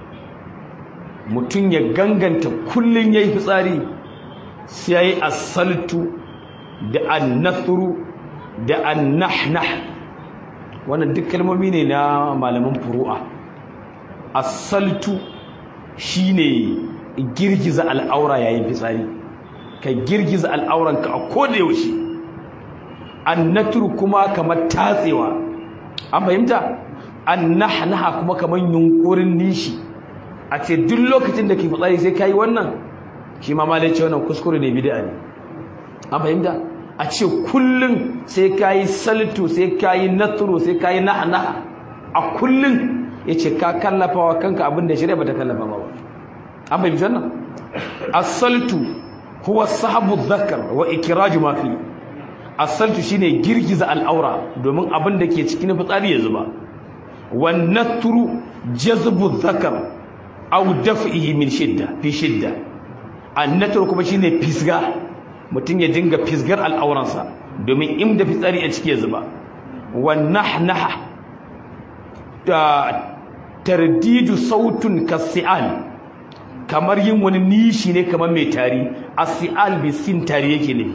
mutum ya ganganta kullun yayi fitsari sai yayi as-saltu da an-nathru da an-nahnah wannan duk kalmomi ne na malaman furu'a as-saltu shine girgiza al'aura yayin fitsari ka girgiza al'auranka a koda yaushe an-natru kuma kamar tatsewa an fahimta an-nahnaha kuma kamar yunkurin nishi a ce duk lokacin da ke fitsari sai kai wannan shi ma malai ce wannan kuskure ne bid'a ne an fahimta a ce kullum sai ka yi saltu sai ka yi naturu sai ka yi naha a kullum ya ce ka kallafa wa kanka abin da shirya ba ta kallafa ba an bai bijan nan asaltu huwa sahabu zakar wa ikiraju mafi asaltu shine girgiza al'aura domin abin da ke cikin fitsari ya zuba wa naturu jazbu zakar aw daf'ihi min shidda fi shidda an naturu kuma shine fisga mutum ya dinga fisgar al'auransa domin inda fitsari a ciki ya zuba wannan naha da tardidu sautun kasi'al kamar yin wani nishi ne kamar mai tari a si'al bi sin tari yake ne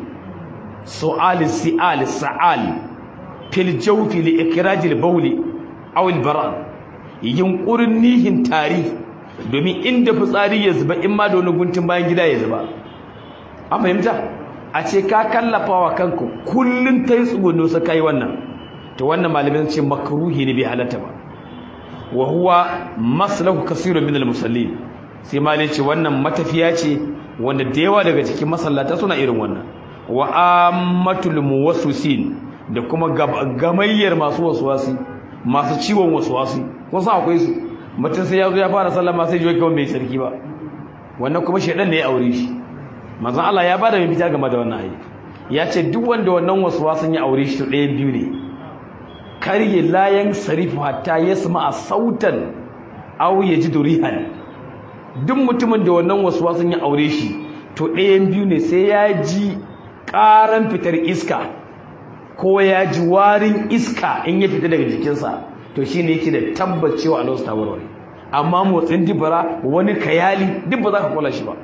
su'al si'al sa'al fil jawfi li ikrajil bawli aw al bara yunkurin nihin tari domin inda fitsari ya zuba in ma da wani guntun bayan gida ya zuba an fahimta a ce ka kallafa wa kanku kullum ta yi tsugunno sa kai wannan to wannan malamin ce makruhi ne bai halatta ba wa huwa maslahu kasirun min al-musallin sai malin ce wannan matafiya ce wanda da yawa daga cikin masallata suna irin wannan wa ammatul muwaswisin da kuma gamayyar masu waswasi masu ciwon waswasi kun san akwai su mutum sai ya zo ya fara sallama sai ji kawai mai sarki ba wannan kuma shedan ne ya aure shi manzon Allah ya bada mai fita game da wannan ayi ya ce duk wanda wannan waswasin ya aure shi to ɗayan biyu ne karye layan sarifu hatta yasma a sautan aw yajidu rihan duk mutumin da wannan waswasin ya aure shi to ɗayan biyu ne sai ya ji ƙaran fitar iska ko ya ji warin iska in ya fita daga jikinsa to shine yake da tabbacewa Allah ta warware amma motsin dibara wani kayali duk ba za ka kula shi ba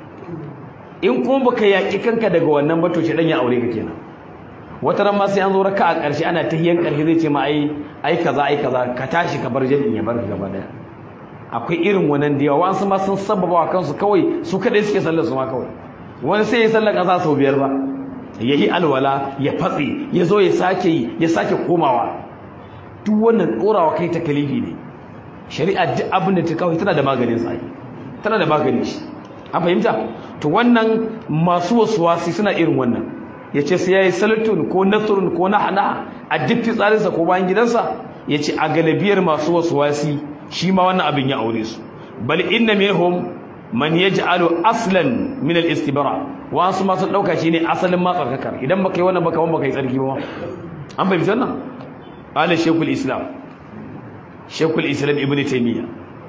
in kuma baka yaki kanka daga wannan ba to shi dan ya aure ka kenan wata ran ma sai an zo raka a ƙarshe ana tahiyan ƙarshe zai ce ma ai ai kaza ai kaza ka tashi ka bar jami'in ya bar ka gaba daya akwai irin wannan da yawa wasu ma sun sababa wa kansu kawai su kadai suke sallar su ma kawai wani sai ya sallar kaza sau biyar ba ya yi alwala ya fatsi ya zo ya sake yi ya sake komawa duk wannan ɗorawa kai ta kalifi ne shari'a duk abin da ta kawai tana da maganin sa tana da maganin shi an fahimta to wannan masu wasuwasi suna irin wannan ya ce sai ya yi salatun ko nasrun ko nahana a duk fitsarinsa ko bayan gidansa ya ce a galibiyar masu wasuwasi shi ma wannan abin ya aure su bal inna minhum man yaj'alu aslan min al-istibra wa su ma sun dauka shine asalin ma tsarkakar idan baka yi wannan baka wanda baka yi tsarki ba an fahimci wannan qala shaykhul islam shaykhul islam ibn taymiya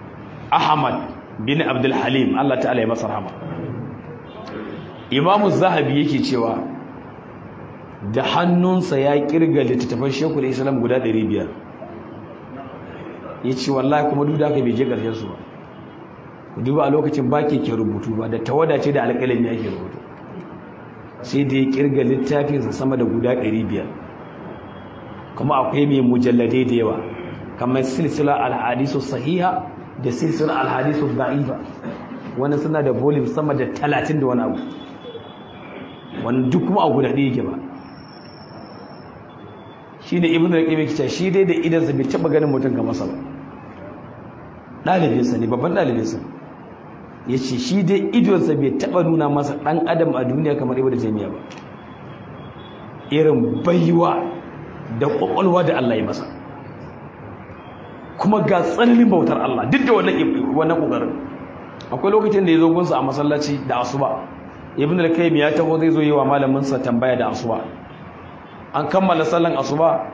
ahmad bin abdul halim Allah ta'ala ya masa rahama imamu zahabi yake cewa da hannunsa ya kirga littattafan shaykhul islam guda 500 yace wallahi kuma duk da haka bai je karshen su ba duba a lokacin ba ke rubutu ba da tawada ce da alƙalami ake rubutu sai da ya kirga littafinsa sama da guda 500 kuma akwai mai mujalladai da yawa kamar silsila alhadisu sahiha da silsila alhadisu da'ifa wani suna da volume sama da talatin da wani abu wani duk kuma a guda ɗaya yake ba shi ne ibn al-qayyim yake shi dai da idan bai taba ganin mutum ga masa ba dalibinsa ne babban dalibinsa yace shi dai idonsa bai taba nuna masa dan adam a duniya kamar ibnu taymiya ba irin baiwa da kwakwalwa da Allah ya masa kuma ga tsananin bautar Allah duk da wannan wannan kokarin akwai lokacin da ya zo gunsa a masallaci da asuba ibn al-qayyim ya taho zai zo yi wa malamin sa tambaya da asuba an kammala sallan asuba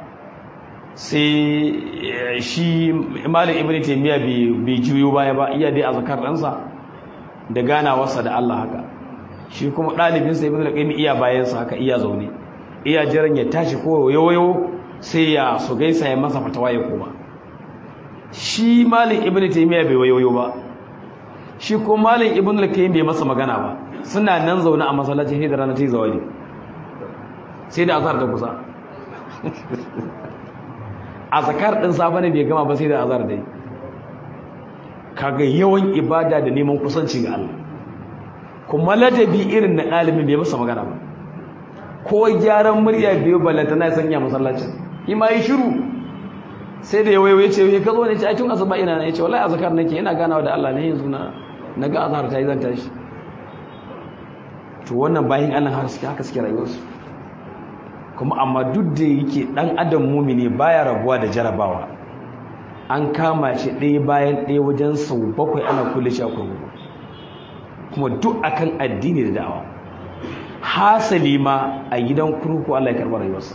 sai shi malam ibn taymiya bai juyo baya ba iya dai azkar ɗansa da ganawarsa da Allah haka shi kuma ɗalibinsa ibn al-qayyim iya bayansa haka iya zaune iya jiran ya tashi ko yoyo sai ya su gaisa ya masa fatawa ya koma shi malam ibn taymiya bai wayoyo ba shi ko malam ibn al-qayyim bai masa magana ba suna nan zaune a masallacin hidda rana ta yi zawali sai da azhar da kusa azkar din safa ne bai gama ba sai da azhar dai kaga yawan ibada da neman kusanci ga Allah kuma ladabi irin na ɗalibin bai masa magana ba ko gyaran murya biyu ballanta na sanya masallacin ima yi shiru sai da yawaye ya ce ya ka zo ne ce a tun asuba ina ne ce wallahi azkar nake ina ganawa da Allah ne yanzu na naga azhar ta yi zan tashi to wannan bayin Allah har suke haka suke rayuwarsu kuma amma duk da yake dan adam mumini baya rabuwa da jarabawa an kama shi ɗaya bayan ɗaya wajen sau bakwai ana kulle shi a kurkuku kuma duk akan addini da da'awa hasali ma a gidan kurkuku Allah ya karɓa rayuwarsa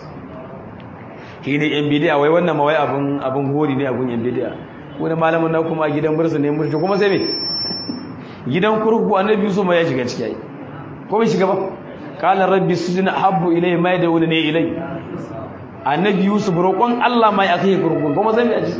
shi ne yan bidiya wai wannan mawai abin abin hori ne abin yan bidiya wani malamin na kuma a gidan bursa ne murshi kuma sai me gidan kurkuku annabi Yusuf ma ya shiga ciki ai ko bai shiga ba qala rabbi sujna habbu ilayya ma yad'una ne ilay annabi Yusuf roƙon Allah ma ya kai kurkuku kuma sai me aji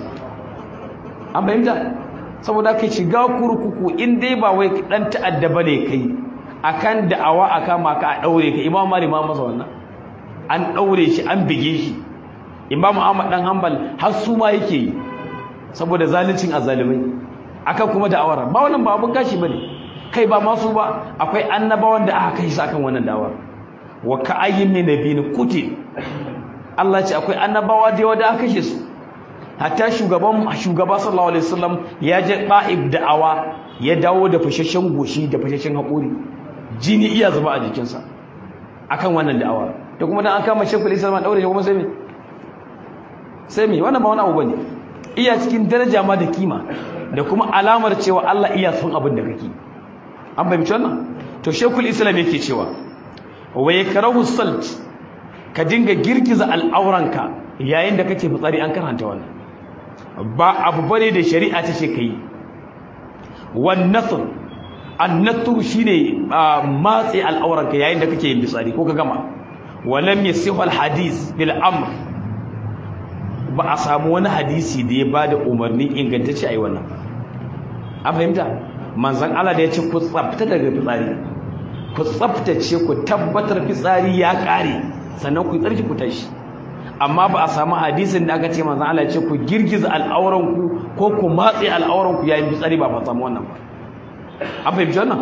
an fahimta saboda kai shiga kurkuku in dai ba wai dan ta'adda bane kai akan da'awa aka maka a daure ka imam mali ma masa wannan an daure shi an bige shi imam ahmad dan hanbal har su ma yake yi saboda zaluncin azalimai akan kuma da'awar ba wannan ba abun gashi bane kai ba masu ba akwai annabawan da aka kai su akan wannan da'awar wa ka'ayyin min nabiyyin kuti Allah ya ce akwai annabawa da yawa da aka kashe su hatta shugaban shugaba sallallahu alaihi wasallam ya je da'ib da'awa ya dawo da fashashen goshi da fashashen haƙuri jini iya zuba a jikinsa akan wannan da'awa da kuma dan an kama shekul islam daure shi kuma sai me sai me wannan ba wani abu bane iya cikin daraja ma da kima da kuma alamar cewa Allah iya son abin da kake an fahimci wannan to shekul islam yake cewa wa yakrahu salt ka dinga girgiza al'auranka yayin da kake fitsari an karanta wannan ba abu bane da shari'a ta ce kai wan nasr annatru shine matsi al'auranka yayin da kake yin fitsari ko ka gama walam yasihu alhadith bil amr ba a samu wani hadisi da ya bada umarni ingantacce ai wannan an fahimta manzon Allah da ya ce ku tsafta daga fitsari ku tsaftace ku tabbatar fitsari ya kare sannan ku tsarki ku tashi amma ba a samu hadisin da aka ce manzon Allah ya ce ku girgiza al'auranku ko ku matse al'auranku yayin fitsari ba fa samu wannan ba an fahimci wannan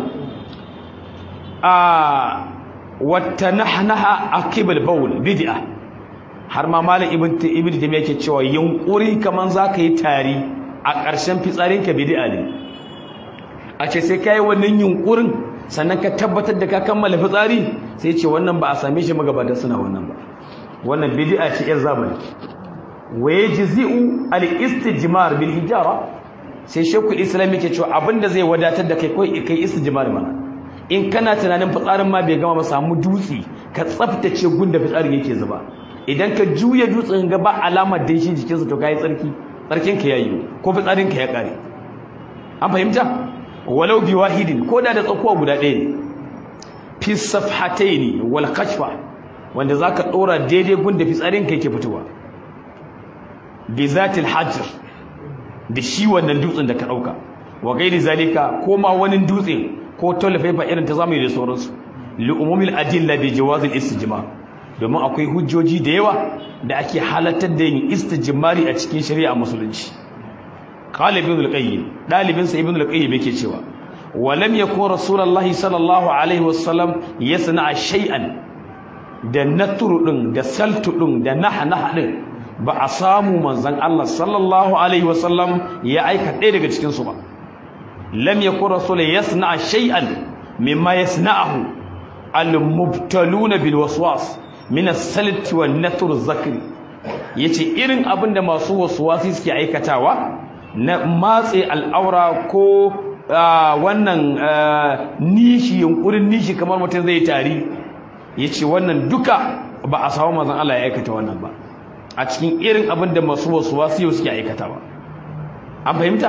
a wata nahnaha akibal bawl bid'a har ma malam ibn ibn taymiya yake cewa yunkuri kaman zaka yi tari a ƙarshen fitsarin ka bid'a ne a ce sai kai wannan yunkurin sannan ka tabbatar da ka kammala fitsari sai ce wannan ba a same shi magabatan suna wannan ba wannan bid'a ce yar zamani wa yajzi'u al-istijmar bil hijara sai shekul islam yake cewa abinda zai wadatar da kai kai kai istijmar mana in kana tunanin fitsarin ma bai gama ba samu dutse ka tsaftace gunda fitsarin yake zuba idan ka juya dutsen ga ba alamar da shi jikin sa to kai tsarki tsarkin ka yayi ko fitsarin ka ya kare an fahimta walau bi wahidin ko da da tsakuwa guda ɗaya ne fi safhataini wal kashfa wanda zaka dora daidai gunda fitsarin ka yake fitowa bi zatil hajr da shi wannan dutsen da ka dauka wa gairi zalika ko ma wani dutse ko tolfaifa irin ta zamani da sauransu li umumil adilla bi jawazil istijma domin akwai hujjoji da yawa da ake halattar da yin istijmari a cikin shari'a musulunci qala ibn al-qayyim dalibin sa ibn al-qayyim yake cewa walam yakun rasulullahi sallallahu alaihi wasallam yasna shay'an da natru din da saltu din da nahnaha din ba a samu manzon Allah sallallahu alaihi wasallam ya aika ɗaya daga cikin su ba lam yakun rasul yasna shay'an mimma yasna'uhu al-mubtaluna bil waswas min as-salt wan natr az-zakri yace irin abinda masu waswasi suke aikatawa na matse al'aura ko wannan nishi yunkurin nishi kamar mutum zai tari yace wannan duka ba a samu manzon Allah ya aikata wannan ba a cikin irin abinda masu waswasi suke aikatawa an fahimta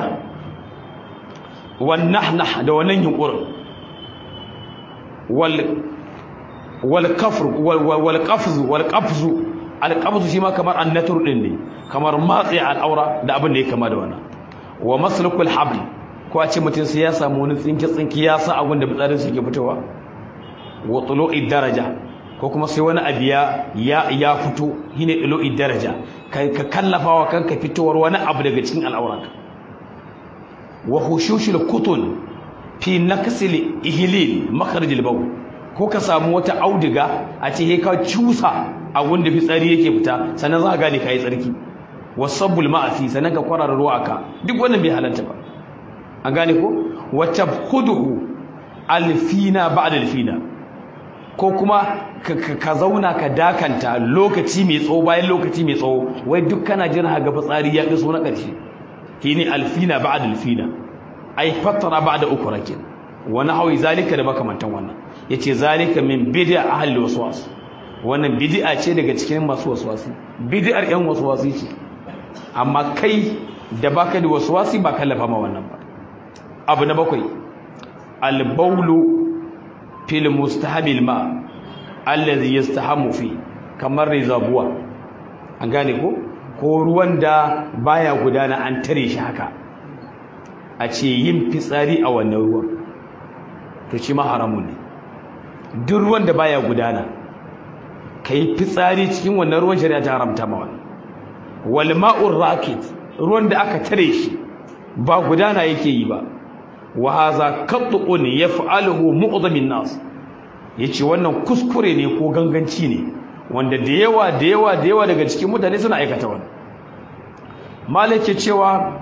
wannan da wannan yunkurin wal wal kafr wal qafz wal qafz al qabz shi ma kamar annatur din ne kamar matsi al'aura da abin da ya kama da wannan wa maslukul habl ko a ce mutum sai ya samu wani tsinki tsinki ya sa abin da bitsarin su ke fitowa wa tulu'i daraja ko kuma sai wani abiya ya ya fito shine tulu'i daraja kai ka kallafa wa kanka fitowar wani abu daga cikin al'auranka wa hushushul kutun fi naqsil ihlil makharijil bawl ko ka samu wata auduga a ce he ka cusa a wanda fitsari yake fita sannan za ka gane kai tsarki wasabbul ma'asi sannan ka kwarara ruwa aka duk wannan bai halarta ba an gane ko wa tabkhuduhu alfina ba'da alfina ko kuma ka zauna ka dakanta lokaci mai tsawo bayan lokaci mai tsawo wai duk kana jira ga fitsari ya iso na ƙarshe shine alfina ba'da alfina ai fatara ba'da ukurakin wani hawi zalika da makamantan wannan yace zalika min bid'a ahli waswas wannan bid'a ce daga cikin masu waswasi bid'ar yan waswasi ce amma kai da baka da waswasi ba kallafa ma wannan ba abu na bakwai al-bawlu fil mustahabil ma allazi yastahamu fi kamar rizabuwa an gane ko ko ruwan da baya gudana an tare shi haka a ce yin fitsari a wannan ruwan to shi ma haramun ne duk ruwan da baya gudana kai fitsari cikin wannan ruwan shari'a ta haramta ma wannan wal ma'ur rakid ruwan da aka tare shi ba gudana yake yi ba wa hadha qat'un yaf'aluhu mu'dhamin nas yace wannan kuskure ne ko ganganci ne wanda da yawa da yawa da yawa daga cikin mutane suna aikata wannan malike cewa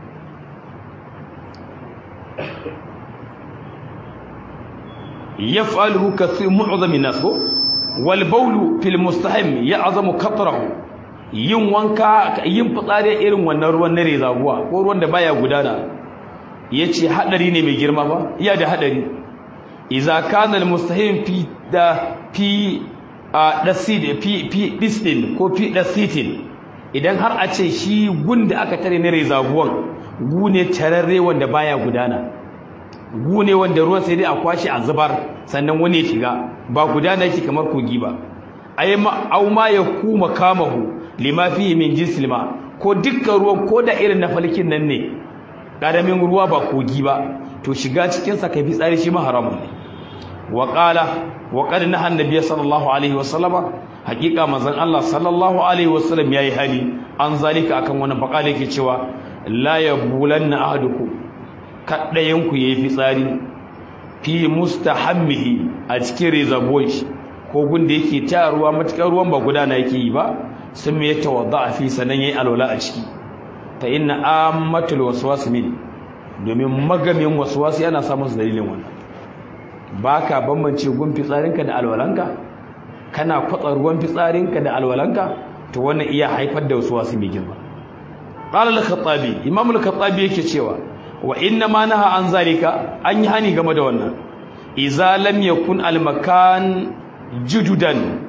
yaf'aluhu kathir mu'dhamin nas ko wal bawlu fil mustahim ya'zamu qatrahu yin wanka yin fitsari irin wannan ruwan na rezabuwa ko ruwan da baya gudana yace hadari ne mai girma ba iya da hadari idza kana al mustahim fi da fi dasid fi fi distin ko fi dasitin idan har a ce shi gunda aka tare na rezabuwan gune tararre wanda baya gudana gune wanda ruwan sai dai a kwashi a zubar sannan wani ya shiga ba gudana yake kamar kogi ba ay ma aw ma yakuma kamahu lima fihi min jinsil ma ko dukkan ruwan ko da irin na falkin nan ne karamin ruwa ba kogi ba to shiga cikin sa kai fitsari shi ma haramun ne wa qala wa qad naha annabi sallallahu alaihi wa sallama hakika manzon Allah sallallahu alaihi wa sallam yayi hali an zalika akan wannan bakale yake cewa la yabulanna ahadukum kaddayan ku yayi fitsari fi mustahammihi a cikin rezabuwan shi ko gunda yake ta ruwa matukar ruwan ba gudana yake yi ba sun me tawadda fi sanan yayi alwala a ciki fa inna ammatul waswas min domin magamin waswasi ana samun su dalilin wannan baka bambance gun fitsarinka da alwalanka kana kwatsa ruwan fitsarinka da alwalanka to wannan iya haifar da waswasi mai girma qala al-khattabi imam al-khattabi yake cewa wa inna ma naha an zalika an yi hani game da wannan idza lam yakun al-makan jududan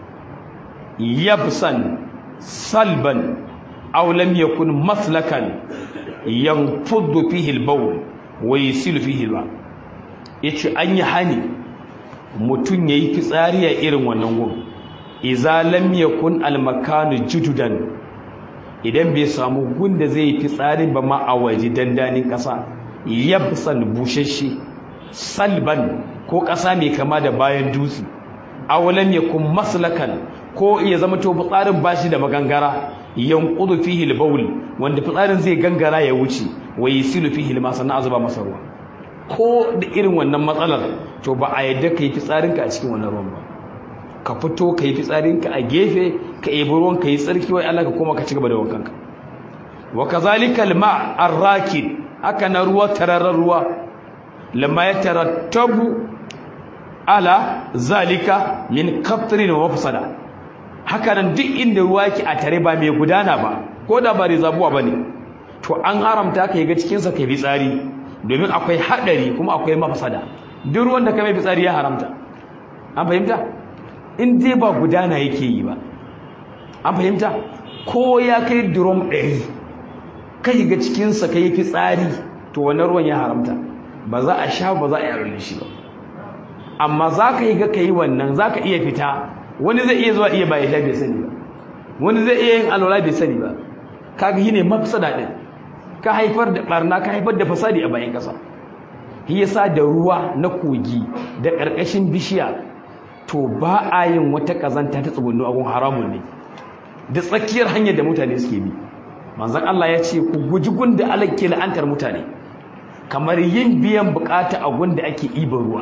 yabsan salban aw lam yakun maslakan yanfuddu fihi al-bawl wa yasilu fihi al yace an yi hani mutun yayi fitsari a irin wannan gun idza lam yakun al-makanu jududan idan bai samu gun da zai fitsari ba ma a waje dandanin kasa yabsan bushashe salban ko kasa mai kama da bayan dutse awalan yakun maslakan ko ya zama to fitsarin bashi da magangara yanqudu fihi al-bawl wanda fitsarin zai gangara ya wuce wa yasilu fihi al sannan azuba masa ruwa ko da irin wannan matsalar to ba a yadda kai fitsarinka a cikin wannan ruwan ba ka fito kai fitsarinka a gefe ka ebi ruwan ka yi tsarki wai Allah ka koma ka ci gaba da wankanka wa kazalika al-ma' ar-rakid haka na ruwa tararrar ruwa lamma ya tarattabu ala zalika min qatrin wa mafsada haka nan duk inda ruwa yake a tare ba mai gudana ba ko da ba rizabuwa bane to an haramta ka ga cikin sa kai fitsari domin akwai hadari kuma akwai mafsada duk ruwan da ka mai fitsari ya haramta an fahimta in dai ba gudana yake yi ba an fahimta ko ya kai drum 100 kai ga cikin sa kai fitsari to wannan ruwan ya haramta ba za a sha ba za a yi aure shi ba amma za ka yi ga ka yi wannan za ka iya fita wani zai iya zuwa iya ba ya sha bai sani ba wani zai iya yin alwala bai sani ba kaga shi ne mafsada ɗin ka haifar da ɓarna ka haifar da fasadi a bayan ƙasa shi yasa da ruwa na kogi da ƙarƙashin bishiya to ba a yin wata ƙazanta ta tsugunnu a gun haramun ne da tsakiyar hanyar da mutane suke bi manzon Allah ya ce ku guji gun da Allah ke la'antar mutane kamar yin biyan bukata a gun da ake ibar ruwa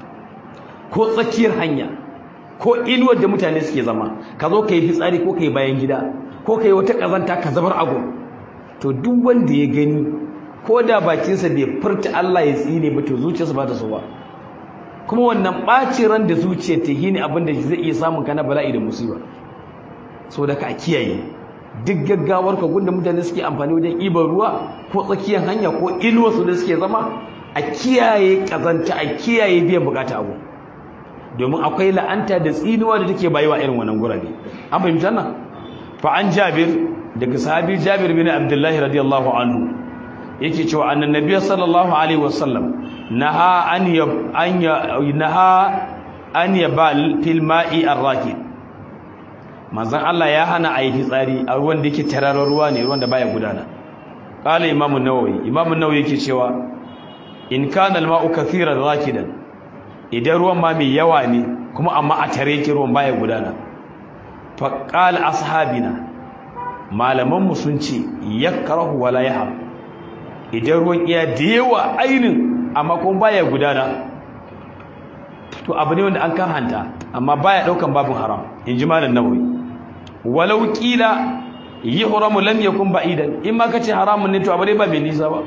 ko tsakiyar hanya ko inuwar da mutane suke zama ka zo ka yi fitsari ko ka yi bayan gida ko ka yi wata ƙazanta ka zabar agun to duk wanda ya gani ko da bakinsa bai furta Allah ya tsine ba to zuciyarsa ba ta so ba kuma wannan ɓacin ran da zuciyar ta yi ne abin da zai iya samun kana bala'i da musiba so da ka kiyaye duk gaggawar ka gunda mutane suke amfani wajen ibar ruwa ko tsakiyar hanya ko inuwarsu da suke zama a kiyaye ƙazanta a kiyaye biyan bukata abu domin akwai la'anta da tsinuwa da take bayuwa irin wannan gurabe an fahimta nan fa an jabir daga sahabi jabir bin abdullahi radiyallahu anhu yake cewa annan nabiyyu sallallahu alaihi wasallam naha an ya an ya naha an yabal fil ma'i arrakid manzon Allah ya hana a yi fitsari a ruwan da yake tararar ruwa ne ruwan da baya gudana qala imamu nawawi imamu nawawi yake cewa in kana al-ma'u kathiran rakidan idan ruwan ma mai yawa ne kuma amma a tare yake ruwan baya gudana fa qala ashabina malaman mu sun ce yakrahu wala yahab idan ruwan iya da yawa ainin amma kuma baya gudana to abu ne wanda an karhanta amma baya daukan babin haram inji malam nawawi walau qila yuhramu lam yakun ba'idan in ma kace haramun ne to abu ne ba mai nisa ba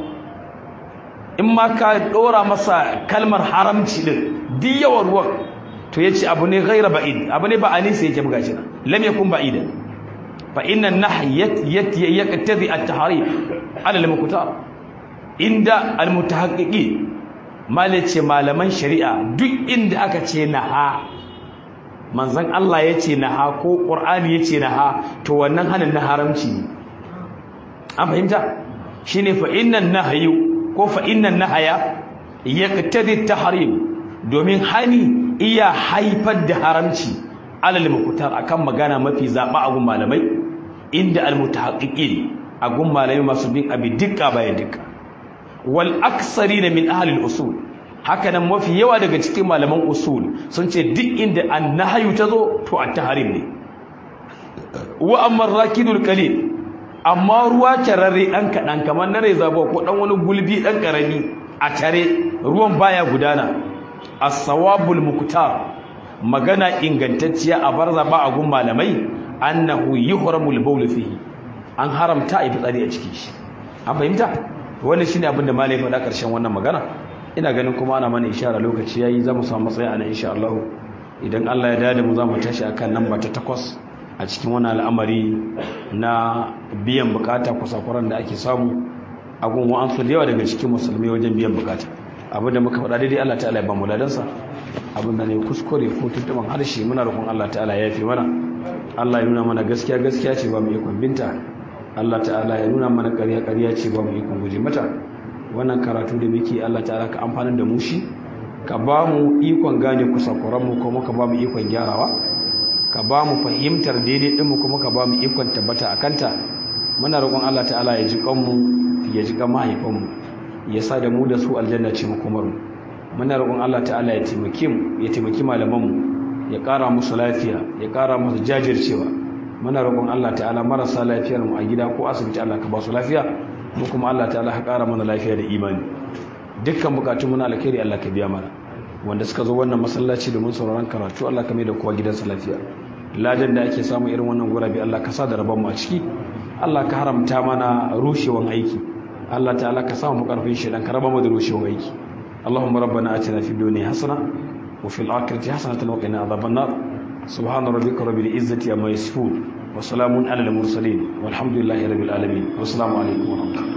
in ma ka dora masa kalmar haramci din duk yawan ruwan to yace abu ne ghaira ba'id abu ne ba anisa yake buga shi lam yakun ba'idan fa inna nahyat yaqtadi at-tahrim ala al-muqtar inda al-mutahaqqiqin malace malaman shari'a duk inda aka ce naha manzon Allah yace naha ko qur'ani yace naha to wannan hanin na haramci ne an fahimta shine fa innan nahyu ko fa innan nahaya yaqtadi at-tahrim domin hani iya haifar da haramci alal muqtar akan magana mafi zaba a gun malamai inda al-mutahaqqiqin a gun malamai masu bin abi dukka bayan dukka wal aksarina min ahli al-usul haka nan mafi yawa daga cikin malaman usul sun ce duk inda annahyu tazo to at-tahrim ne wa amma ar-rakidul qalil amma ruwa tararre dan kadan kamar na rezabo ko dan wani gulbi dan karami a tare ruwan baya gudana as-sawabul muqtar magana ingantacciya a barza ba a gun malamai annahu yuhramul bawl fihi an haramta a fitsari a cikin shi an fahimta wannan shine abin da malai faɗa ƙarshen wannan magana ina ganin kuma ana mana ishara lokaci yayi zamu samu matsayi ana insha Allah idan Allah ya dade mu zamu tashi akan namba ta takwas a cikin wannan al'amari na biyan bukata kusakuran da ake samu a gun wa'ansu da yawa daga cikin musulmai wajen biyan bukata abin da muka faɗa daidai Allah ta'ala ya ba mu ladansa abin da ne kuskure ko tuntuban harshe muna roƙon Allah ta'ala ya yafe mana Allah ya nuna mana gaskiya gaskiya ce ba mu ikon binta Allah ta'ala ya nuna mana ƙarya ƙarya ce ba mu ikon guje mata wannan karatu da muke Allah ta'ala ka amfanin da mu shi ka ba mu ikon gane kusakuran mu kuma ka ba mu ikon gyarawa ka ba mu fahimtar daidai din mu kuma ka ba mu ikon tabbata akan ta muna roƙon Allah ta'ala ya ji kanmu ya ji kan mahaifanmu ya sa da mu da su aljanna ce mu kuma muna roƙon Allah ta'ala ya taimake mu ya taimaki malaman mu ya ƙara musu lafiya ya ƙara musu jajircewa muna roƙon Allah ta'ala marasa lafiyar mu a gida ko asibiti Allah ka ba su lafiya mu kuma Allah ta'ala ka ƙara mana lafiya da imani dukkan bukatun mu na alkhairi Allah ka biya mana wanda suka zo wannan masallaci domin sauraron karatu Allah ka mai da kowa gidansa lafiya ladan da ake samu irin wannan gurabe Allah ka sa da rabon mu a ciki Allah ka haramta mana rushewan aiki Allah ta'ala ka samu karfin shi dan ka raba mu da rushewan aiki Allahumma rabbana atina fid dunya hasana wa fil akhirati hasanatan wa qina adhaban nar subhana rabbika rabbil izzati amma yasifun wa salamun alal mursalin walhamdulillahi rabbil alamin wassalamu alaikum wa rahmatullahi